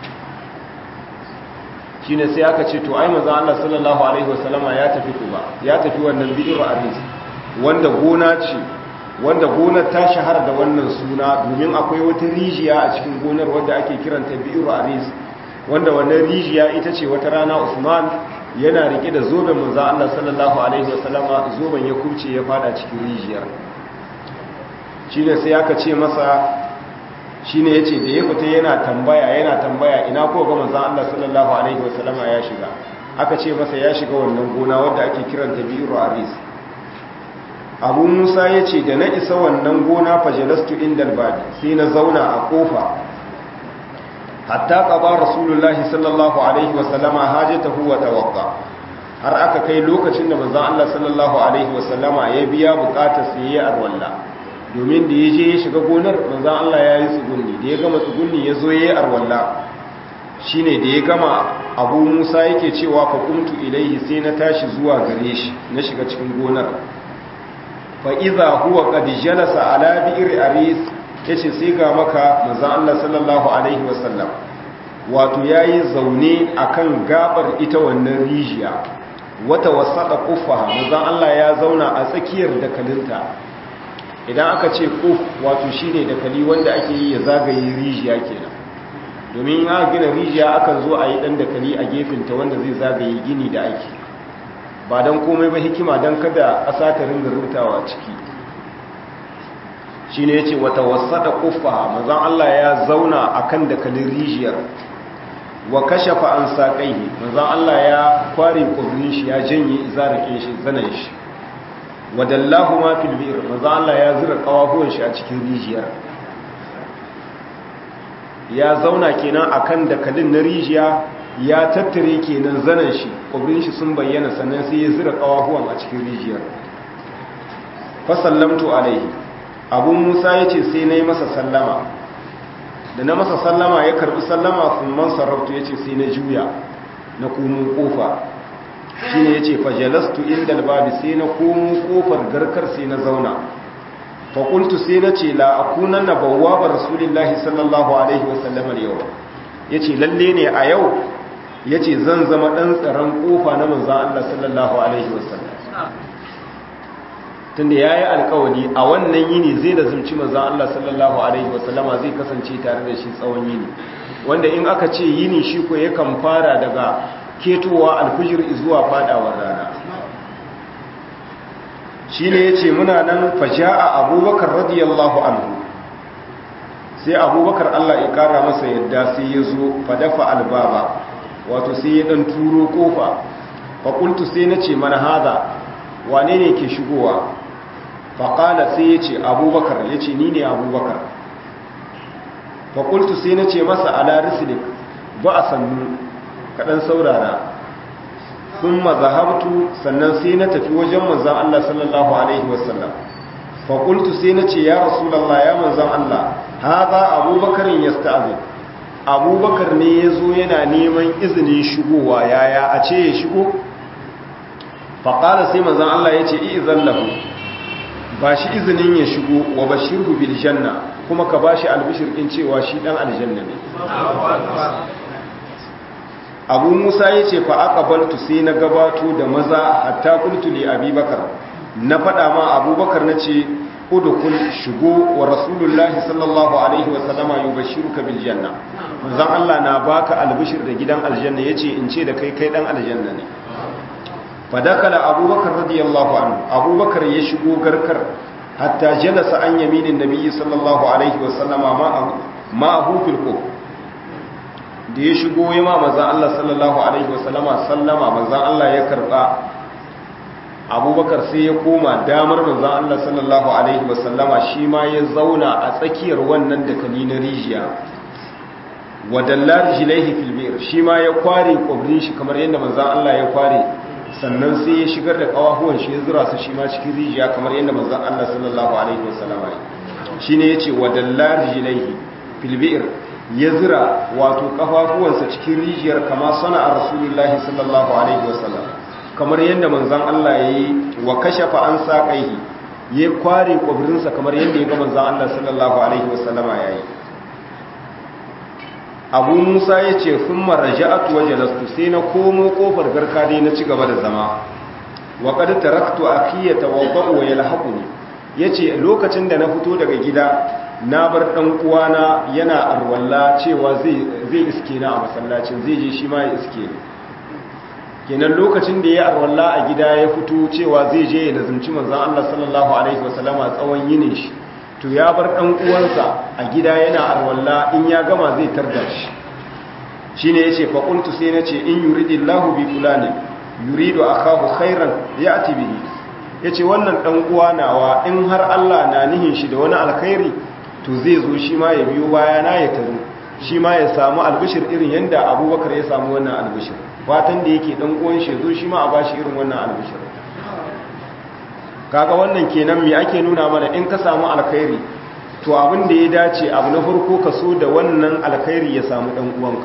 shi ne sai aka ce to ai maza Allah sallallahu alaihi wasallama ya tafi kuba ya tafi wannan bidiyo aris wanda gona ce wanda gonar ta shahara da wannan suna domin akwai wata rijiya a cikin gonar wadda ake kiranta bidiyo aris wanda wannan rijiya ita ce wata rana Usman yana rike da zoben manzo Allah sallallahu alaihi wasallama zoben ya kurce ya fada cikin rijiyar shine sai aka ce masa shine yace da ya fita yana tambaya yana tambaya ina ko ga manzo Allah sallallahu alaihi wasallama ya shiga aka ce masa ya shiga wannan gona wadda ake kiranta bi'ru aris abu musa ya ce da na isa wannan gona fajalastu inda albabi sai na zauna a kofa hatta qaba rasulullahi sallallahu alaihi wasallama hajatahu wa tawaqqa har aka kai lokacin da manzon Allah sallallahu alaihi wasallama ya biya bukatar sa yayi arwalla domin da yaje ya shiga gonar manzon Allah ya yi tsugunni da ya gama tsugunni ya zo yayi arwalla shine da ya gama Abu Musa yake cewa fa qumtu ilaihi sai na tashi zuwa gare shi na shiga cikin gonar fa idza huwa qad jalasa ala bi'r aris yace sai ga maka manzon Allah sallallahu alaihi wasallam wato yayi zaune akan gabar ita wannan rijiya wata wasaɗa ƙufa mazan Allah ya zauna a tsakiyar dakalinta idan aka ce ƙuf wato shi ne dakali wanda ake yi ya zagaye rijiya kenan domin ya gina rijiya akan zo a yi ɗan dakali a gefenta wanda zai zagaye gini da ake ba don komai ba hikima don kada ƙasa ta ringa rutawa ciki shi ne ya ce wata wasaɗa ƙufa mazan Allah ya zauna a kan dakalin rijiyar wa kashafa an saƙaihi manzan Allah ya kware ƙudurin shi ya janye zarakin shi zanen shi wa dallahu ma fil bi'r manzan Allah ya zura kawahuwan shi a cikin rijiyar ya zauna kenan akan dakalin na rijiya ya tattare kenan zanen shi ƙudurin shi sun bayyana sannan sai ya zura kawahuwan a cikin rijiyar fa sallamtu alaihi abu musa yace sai nayi masa sallama da na masa sallama ya karbi sallama sun man sarraftu ya ce sai na juya na komo kofa shi ne ya ce fajalastu inda albabi sai na komo kofar garkar sai na zauna fakultu sai na ce la'akunan na bauwa ba rasulillahi sallallahu alaihi wasallamar yau ya ce lalle ne a yau ya ce zan zama ɗan tsaron kofa na manzan Allah sallallahu alaihi wasallam tunda ya yi alkawari a wannan yini zai da zumci manzan Allah sallallahu Alaihi wasallama zai kasance tare da shi tsawon yini wanda in aka ce yini shi ko yakan fara daga ketowa alfijir zuwa fadawar rana shi ne ya ce muna nan faja'a abubakar radiyallahu anhu sai abubakar Allah ya kara masa yadda sai ya zo fadafa albaba wato sai ya dan turo kofa fakultu sai na ce mana haza wane ne ke shigowa faƙala sai ya ce abubakar ya ce ni ne abubakar faƙultu sai na ce masa ala risilik ba a sannu kaɗan saurara sun mazahabtu sannan sai na tafi wajen manzan Allah sallallahu Alaihi wasallam faƙultu sai na ce ya rasulallah ya manzan Allah haza abubakarin ya sta'azin abubakar ne ya zo yana neman izinin shigowa yaya a ce ya shigo faƙala sai manzan Allah ya ce i'izan lahu ba shi izinin ya shigo wa bashirhu bil janna kuma ka bashi albishir din cewa shi dan aljanna ne Abu Musa yace fa aqbaltu sai na gabato da maza hatta qultu li Abubakar na fada ma Abubakar nace udkhul shigo wa rasulullahi sallallahu alaihi wa sallama yubashiruka bil janna manzon Allah na baka albishir da gidan aljanna yace in ce da kai kai dan aljanna ne fadakala abubakar radiyallahu anhu abubakar ya shigo garkar hatta jalasa an yaminin nabiyyi sallallahu alaihi wasallama ma'ahu fil qub da ya shigo ya ma manzon Allah sallallahu alaihi wasallama sallama manzon Allah ya karba abubakar sai ya koma damar manzon Allah sallallahu alaihi wasallama shi ma ya zauna a tsakiyar wannan dakali na rijiya wadallar jilaihi fil bir shi ma ya kware kwabrin shi kamar yadda manzon Allah ya kware sannan sai ya shigar da kawahuwan shi ya zura su shi ma cikin rijiya kamar yadda manzon Allah sallallahu alaihi wasallama ya shine yace wadallar jilaihi fil bir ya zira wato kafafuwansa cikin rijiyar kama sana a rasulullahi sallallahu alaihi wasallam kamar yadda manzan Allah ya yi wa kashafa an saƙaihi ya kware ƙwabirinsa kamar yadda ya ga manzan Allah sallallahu alaihi wasallama ya yi abu musa ya ce sun maraja'atu waje lastu sai na komo ƙofar garka dai na ci gaba da zama wa ƙadu taraktu a kiyata wa ba'u ya lahaƙuni ya ce lokacin da na fito daga gida na bar ɗan uwana yana arwalla cewa zai iske na a masallacin zai je shi ma ya iske ni kenan lokacin da ya arwalla a gida ya fito cewa zai je ya lazumci manzan Allah sallallahu alaihi wasallama tsawon yinin shi to ya bar ɗan uwansa a gida yana arwalla in ya gama zai tarda shi shine yace fa qultu sai nace in yuridillahu bi fulani yuridu akahu khairan ya'ti bihi yace wannan dan uwa nawa in har Allah na nihin shi da wani alkhairi to zai zo shi ma ya biyo baya na ya tazo shi ma ya samu albishir irin yanda Abubakar ya samu wannan albishir fatan da yake dan uwan shi zo shi ma a bashi irin wannan albishir kaga wannan kenan me ake nuna mana in ka samu alkhairi to abin da ya dace abu na farko ka so da wannan alkhairi ya samu dan uwanka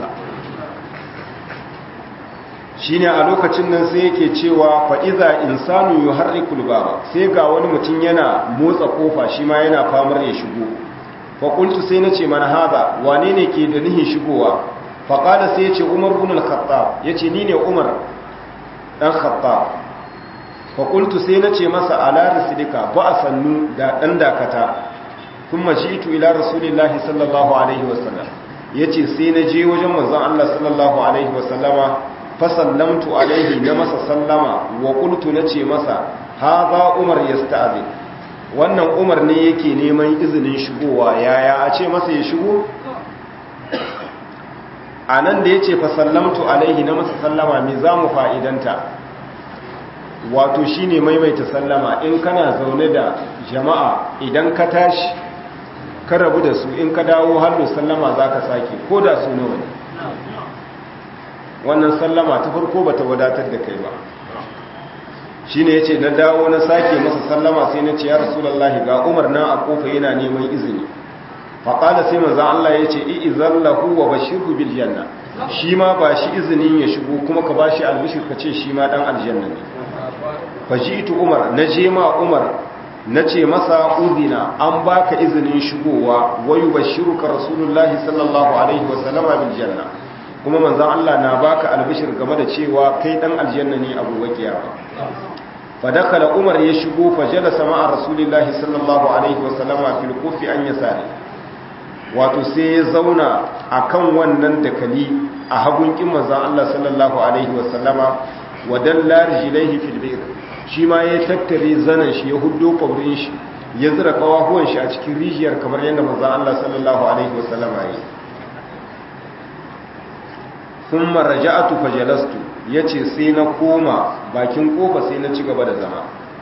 shine a lokacin nan sai yake cewa fa iza insanu yuharrikul baba sai ga wani mutum yana motsa kofa shi ma yana famar ya shigo fa qultu sai nace man hada wane ne ke da nihin shigowa fa qala sai yace umar ibn al-khattab yace ni ne umar dan khattab fa qultu sai nace masa ala risidika ba sannu da dan dakata kuma jitu ila rasulillahi sallallahu alaihi wasallam yace sai na je wajen manzon Allah sallallahu alaihi wasallama fasallamtu alaihi na masa sallama wa qultu nace masa hadha umar yasta'zi wannan umar ne yake neman izinin shigowa yaya a ce masa ya shigo anan da yace fasallamtu alaihi na masa sallama me zamu fa'idanta wato shine maimaita sallama in kana zaune da jama'a idan ka tashi ka rabu da su in ka dawo hallo sallama zaka sake ko da su nawa ne wannan sallama ta farko bata wadatar da kai ba shine yace na dawo na sake masa sallama sai na ce ya rasulullahi ga Umar na a kofa yana neman izini fa qala sai manzo Allah yace i'izallahu wa bashirhu bil janna shi ma ba shi izinin ya shigo kuma ka bashi albishir ka ce shi ma dan aljanna ne fa jitu Umar naje ma Umar nace masa uzina an baka izinin shigowa wa yubashshiruka rasulullahi sallallahu alaihi wa sallama bil janna kuma manzan Allah na baka albishir game da cewa kai dan aljanna ne abu wakiya fa dakala umar ya shigo fa jalasa ma'a rasulillahi sallallahu alaihi wa sallama fil kufi an yasari wato sai ya zauna akan wannan dakali a hagun kin manzan Allah sallallahu alaihi wa sallama wa dalla rijlaihi fil bayr shi ma ya tattare zanan shi ya huddo kwabrin shi ya zira kawahuwan shi a cikin rijiyar kamar yadda manzan Allah sallallahu alaihi wa sallama ya yi sun maraja'atu fajalastu ya ce sai na koma bakin kofa sai na ci gaba da zama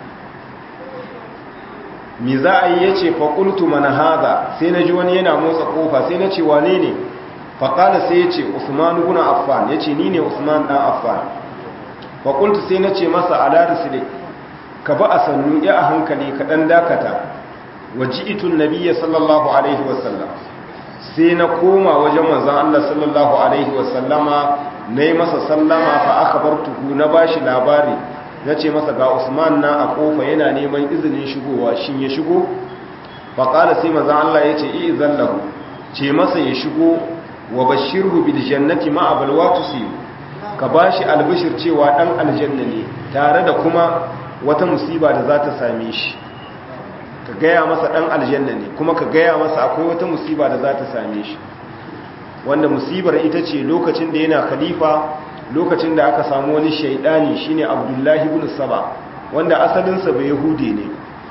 mi za a yi ya ce faƙultu mana haza sai na ji wani yana motsa kofa sai na ce wane ne faƙala sai ya ce usman guna affan ya ce ni ne usman ɗan affan faƙultu sai na ce masa alaris ne ka ba a sannu ya a hankali ka ɗan dakata waji itun nabiya sallallahu alaihi wasallam sai na koma wajen manzan Allah sallallahu Alaihi wasallama na yi masa sallama fa aka bar tuhu na ba shi labari na ce masa ga usman na a kofa yana neman izinin shigowa shin ya shigo faƙala sai manzan Allah ya ce iya zallahu ce masa ya shigo wa bashirhu bil jannati ma abalwa tusiyu ka ba shi albishir cewa ɗan aljanna ne tare da kuma wata musiba da za ta same shi ka gaya masa ɗan aljanna ne kuma ka gaya masa akwai wata musiba da za ta same shi wanda musibar ita ce lokacin da yana khalifa lokacin da aka samu wani shaidani shine abdullahi ibn saba wanda asalinsa bai yahude ne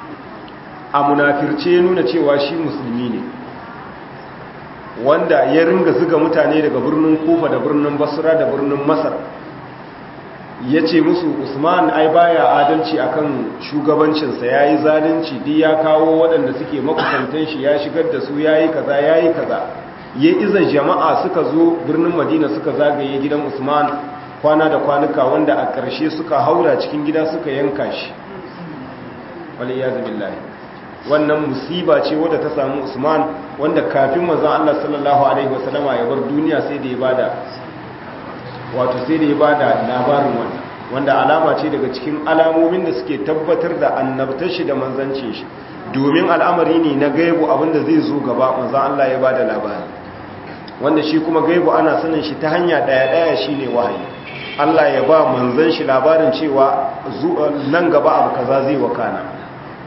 a munafirce nuna cewa shi musulmi ne wanda ya ringa zuga mutane daga birnin kufa da birnin basra da birnin masar ya ce musu usman ai baya adalci akan shugabancinsa ya yi zalunci duk ya kawo waɗanda suke makusantan shi ya shigar da su ya yi kaza ya yi kaza ya iza jama'a suka zo birnin madina suka zagaye gidan usman kwana da kwanuka wanda a ƙarshe suka haura cikin gida suka yanka shi wali ya billahi wannan musiba ce wadda ta samu usman wanda kafin manzon Allah sallallahu alaihi wasallama ya bar duniya sai da ya bada wato sai da ya bada labarin wannan wanda alama ce daga cikin alamomin da suke tabbatar da annabtar shi da manzancin shi domin al'amari ne na gaibu abinda zai zo gaba manzon Allah ya bada labari wanda shi kuma gaibu ana sanin shi ta hanya daya daya shine wahayi Allah ya ba manzon shi labarin cewa nan gaba abu kaza zai wakana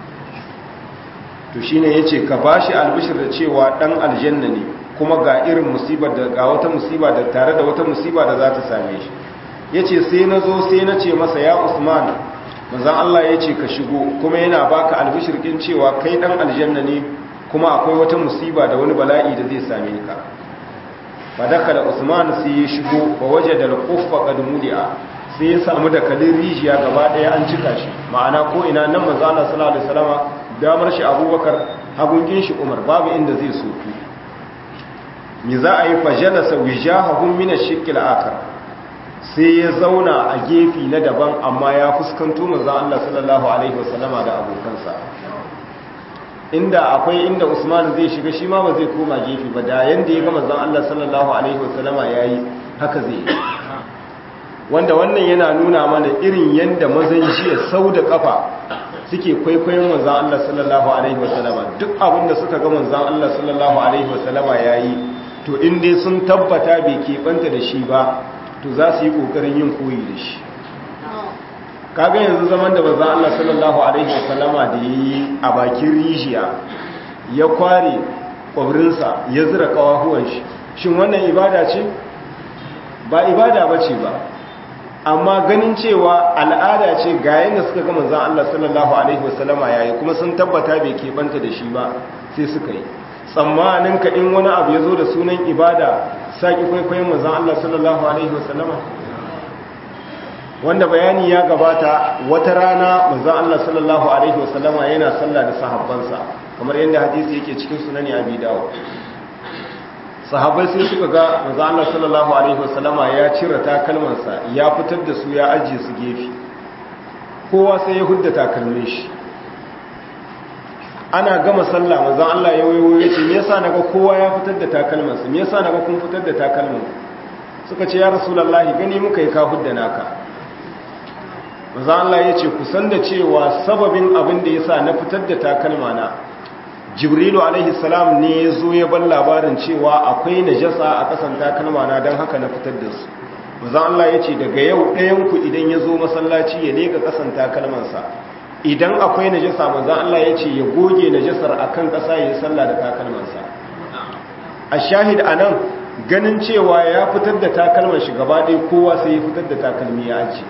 to shine yace ka bashi albishir da cewa dan aljanna ne kuma ga irin musibar da ga wata musiba da tare da wata musiba da za ta same shi yace sai nazo sai na ce masa ya Usman manzon Allah yace ka shigo kuma yana baka albishir kin cewa kai dan aljanna ne kuma akwai wata musiba da wani bala'i da zai same ka fadakala usman sai ya shigo ba waje da alƙuffa ƙadmudi'a sai ya samu da kalin rijiya gaba ɗaya an cika shi ma'ana ko ina nan manzo Allah sallallahu alaihi wasallama damar shi abubakar hagunkin shi umar babu inda zai soku mi za a yi fajalasa wijahahum min ash-shiqqil akar sai ya zauna a gefi na daban amma ya fuskanto manzo Allah sallallahu alaihi wasallama da abokansa inda akwai inda Usman zai shiga shi ma ba zai koma gefe ba da yanda ya ga manzon Allah sallallahu alaihi wasallama yayi haka zai wanda wannan yana nuna mana irin yanda mazan jiya sau da kafa suke kwaikwayon manzon Allah sallallahu alaihi wasallama duk abin da suka ga manzon Allah sallallahu alaihi wasallama yayi to in dai sun tabbata bai keɓanta da shi ba to za su yi ƙoƙarin yin koyi da shi kaga yanzu zaman da manzon Allah sallallahu alaihi wasallama da yayi a bakin rijiya ya kware kwabrinsa ya zira kawahuwan shi shin wannan ibada ce ba ibada bace ba amma ganin cewa al'ada ce ga yanda suka ga manzon Allah sallallahu alaihi wasallama yayi kuma sun tabbata bai keɓanta da shi ba sai suka yi tsammanin ka in wani abu ya zo da sunan ibada saki kwaikwayon manzon Allah sallallahu alaihi wasallama wanda bayani ya gabata wata rana manzon Allah sallallahu alaihi wasallama yana sallah da sahabbansa kamar yadda hadisi yake cikin sunani Abi Dawud sahabbai sai suka ga manzon Allah sallallahu alaihi wasallama ya cire takalmansa ya fitar da su ya ajiye su gefe kowa sai ya hudda takalmin shi ana gama sallah manzon Allah ya wayo ya ce me yasa naga kowa ya fitar da takalmansa me yasa naga kun fitar da takalman suka ce ya rasulullahi gani muka yi ka hudda naka maza Allah ya ce kusan da cewa sababin abin da ya sa na fitar da takalma na jibrilu alaihi salam ne ya zo ya ban labarin cewa akwai najasa a kasan takalma na don haka na fitar da su maza Allah ya ce daga yau ɗayanku idan ya zo masallaci ya leka kasan takalmansa idan akwai najasa maza Allah ya ce ya goge najasar akan ƙasa ya yi sallah da takalmansa a shahid a nan ganin cewa ya fitar da takalman shi gaba ɗaya kowa sai ya fitar da takalmi ya ajiye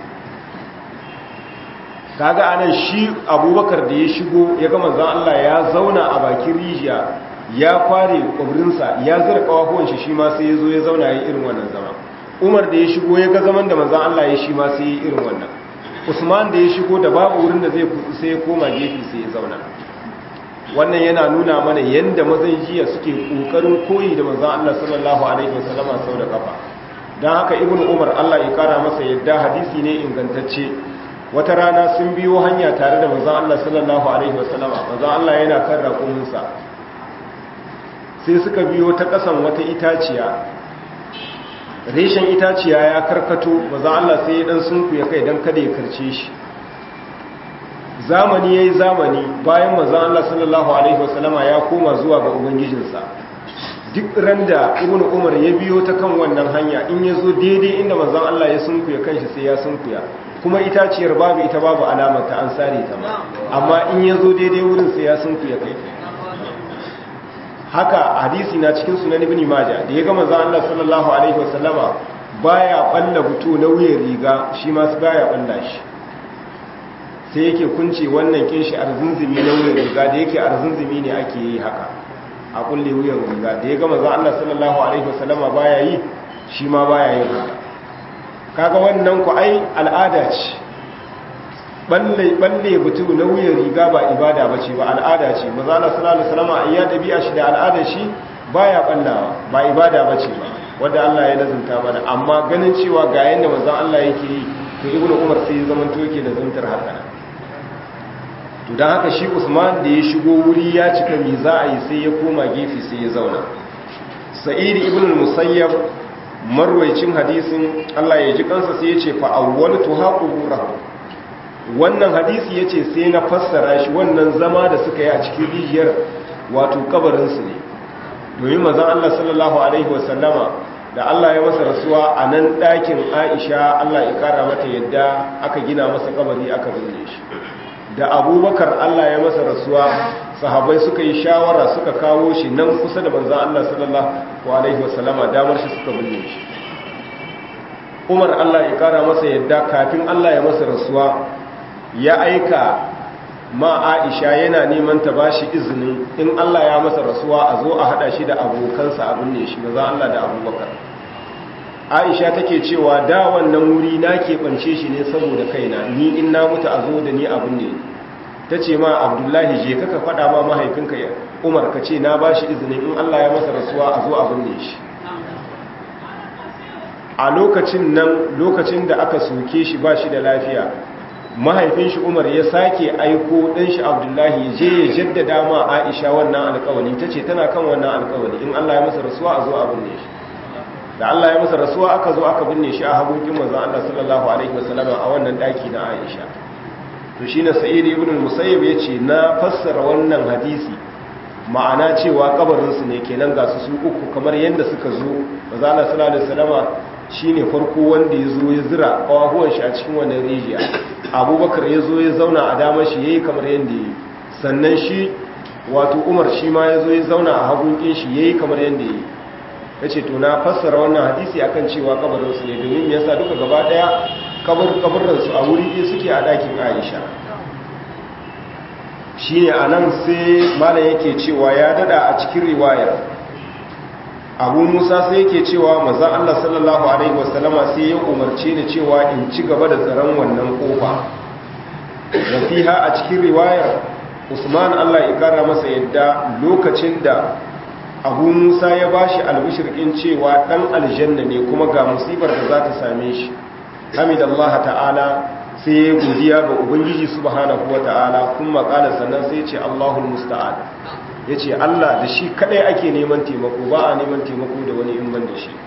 kaga anan shi abubakar da ya shigo ya ga manzon Allah ya zauna a bakin rijiya ya kware kwabrinsa ya zira kawahuwan shi shi ma sai ya zo ya zauna ya irin wannan zama umar da ya shigo ya ga zaman da manzon Allah ya shi ma sai ya irin wannan usman da ya shigo da babu wurin da zai kutsu sai ya koma gefe sai ya zauna wannan yana nuna mana yanda mazan jiya suke kokarin koyi da manzon Allah sallallahu alaihi wasallama sau da kafa dan haka ibnu umar Allah ya kara masa yadda hadisi ne ingantacce wata rana sun biyo hanya tare da manzon Allah sallallahu alaihi wasallama manzon Allah yana kan raƙuminsa sai suka biyo ta ƙasan wata itaciya reshen itaciya ya karkato manzon Allah sai ya dan sunkuya kai dan kada ya karce shi zamani yayi zamani bayan manzon Allah sallallahu alaihi wasallama ya koma zuwa ga ubangijinsa duk randa ibnu umar ya biyo ta kan wannan hanya in yazo daidai inda manzon Allah ya sunkuya kanshi sai ya sunkuya kuma itaciyar babu ita babu alamar ta an sare ta ba amma in ya zo daidai wurin sai ya sunku ya kai haka hadisi na cikin sunan ibn maja da ya gama zan Allah sallallahu alaihi wasallama baya balla buto na wuyan riga shi ma su baya balla shi sai yake kunce wannan kin shi arzunzumi na wuyan riga da yake arzunzumi ne ake yi haka a kulle wuyan riga da ya gama zan Allah sallallahu alaihi wasallama baya yi shi ma baya yin haka kaga wannan ku ai al'ada ce balle balle butu na wuyan riga ba ibada bace ba al'ada ce manzo Allah sallallahu alaihi wasallam ayya dabi'a shi da al'ada shi baya ballawa ba ibada bace ba wanda Allah ya lazunta mana amma ganin cewa ga yanda manzo Allah yake yi to ibnu umar sai zaman to yake da zuntar haka to dan haka shi Usman da ya shigo wuri ya cika mi za a yi sai ya koma gefe sai ya zauna Sa'id ibn al-Musayyab marwaicin hadisin Allah ya ji kansa sai ya ce fa'awwaltu haquburahu wannan hadisi ya ce sai na fassara shi wannan zama da suka yi a cikin rijiyar wato kabarinsu ne domin mazan Allah sallallahu Alaihi wasallama da Allah ya masa rasuwa a nan ɗakin Aisha Allah ya ƙara mata yadda aka gina masa kabari aka binne shi da abubakar Allah ya masa rasuwa sahabai suka yi shawara suka kawo shi nan kusa da manzan Allah sallallahu Alaihi wasallama damar shi suka binne shi umar Allah ya kara masa yadda kafin Allah ya masa rasuwa ya aika ma aisha yana neman ta bashi izinin in Allah ya masa rasuwa a zo a hada shi da abokansa abin ne shi maza Allah da abubakar aisha take cewa da wannan wuri na keɓance shi ne saboda kaina ni in na mutu a zo da ni abin ne ta ce ma abdullahi je kaka faɗa ma mahaifinka umar ka ce na bashi izinin in Allah ya masa rasuwa a zo abin ne shi a lokacin nan lokacin da aka soke shi ba shi da lafiya mahaifin shi umar ya sake aiko ɗan shi abdullahi je ya jaddada ma aisha wannan alkawali ta ce tana kan wannan alkawali in allah ya masa rasuwa a zo a binne shi da allah ya masa rasuwa aka zo aka binne shi a hagunkin manzan allah sallallahu alaihi wasallama a wannan ɗaki na aisha to shi na sa'id ibn musayyib ya ce na fassara wannan hadisi ma'ana cewa kabarinsu ne kenan ga su su uku kamar yadda suka zo manzan allah sallallahu alaihi wasallama shi ne farko wanda ya zo ya zira ƙawahuwan shi a cikin wannan rijiya abubakar ya zo ya zauna a damar shi ya yi kamar yadda ya yi sannan shi wato umar shi ma ya zo ya zauna a hagunkin shi ya yi kamar yadda ya yi ya ce to na fassara wannan hadisi akan cewa kabarinsu ne domin ya sa duka gaba ɗaya kabarinsu a wuri ɗaya suke a ɗakin aisha shi ne a nan sai malam yake cewa ya dada a cikin riwayar abu musa sai yake cewa mazan allah sallallahu alaihi wasallama sai ya umarce ni cewa in ci gaba da tsaron wannan kofa rafiha a cikin riwayar usman allah ya kara masa yadda lokacin da abu musa ya bashi albishirkin cewa dan aljanna ne kuma ga musibar da za ta same shi hamidallah ta'ala sai ya godiya ga ubangiji subhanahu wa ta'ala kuma kala sannan sai ce allahul musta'an ya ce Allah da shi kadai ake neman taimako ba a neman taimako da wani in ban da shi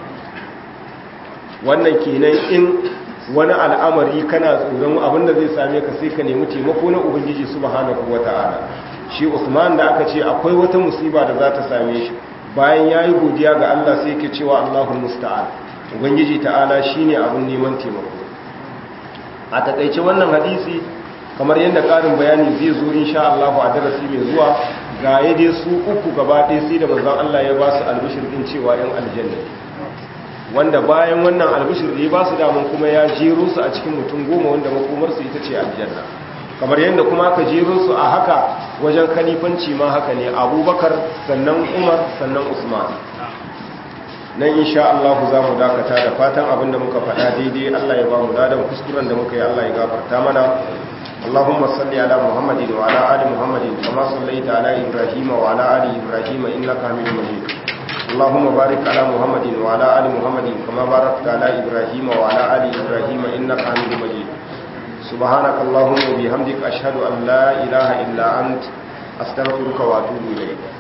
wannan kenan in wani al'amari kana tsoron abinda zai same ka sai ka nemi taimako na ubangiji subhanahu wata'ala shi Usman da aka ce akwai wata musiba da za ta same shi bayan yayi godiya ga Allah sai yake cewa Allahul musta'an ubangiji ta'ala shine abin neman taimako a takaice wannan hadisi kamar yadda ƙarin bayani zai zo insha Allah a darasi mai zuwa ga dai su uku gaba ɗaya sai da manzon Allah ya ba su albishir din cewa yan aljanna wanda bayan wannan albishir da ya ba su daman kuma ya jero su a cikin mutum goma wanda makomar su ita ce aljanna kamar yadda kuma aka jero su a haka wajen kalifanci ma haka ne abubakar sannan umar sannan usman nan insha Allah za mu dakata da fatan abin da muka faɗa daidai Allah ya ba mu dadan kuskuren da muka yi Allah ya gafarta mana اللهم صل على محمد وعلى ال محمد كما صليت على ابراهيم وعلى ال ابراهيم انك حميد مجيد اللهم بارك على محمد وعلى ال محمد كما باركت على ابراهيم وعلى ال ابراهيم انك حميد مجيد سبحانك اللهم وبحمدك اشهد ان لا اله الا انت استغفرك واتوب اليك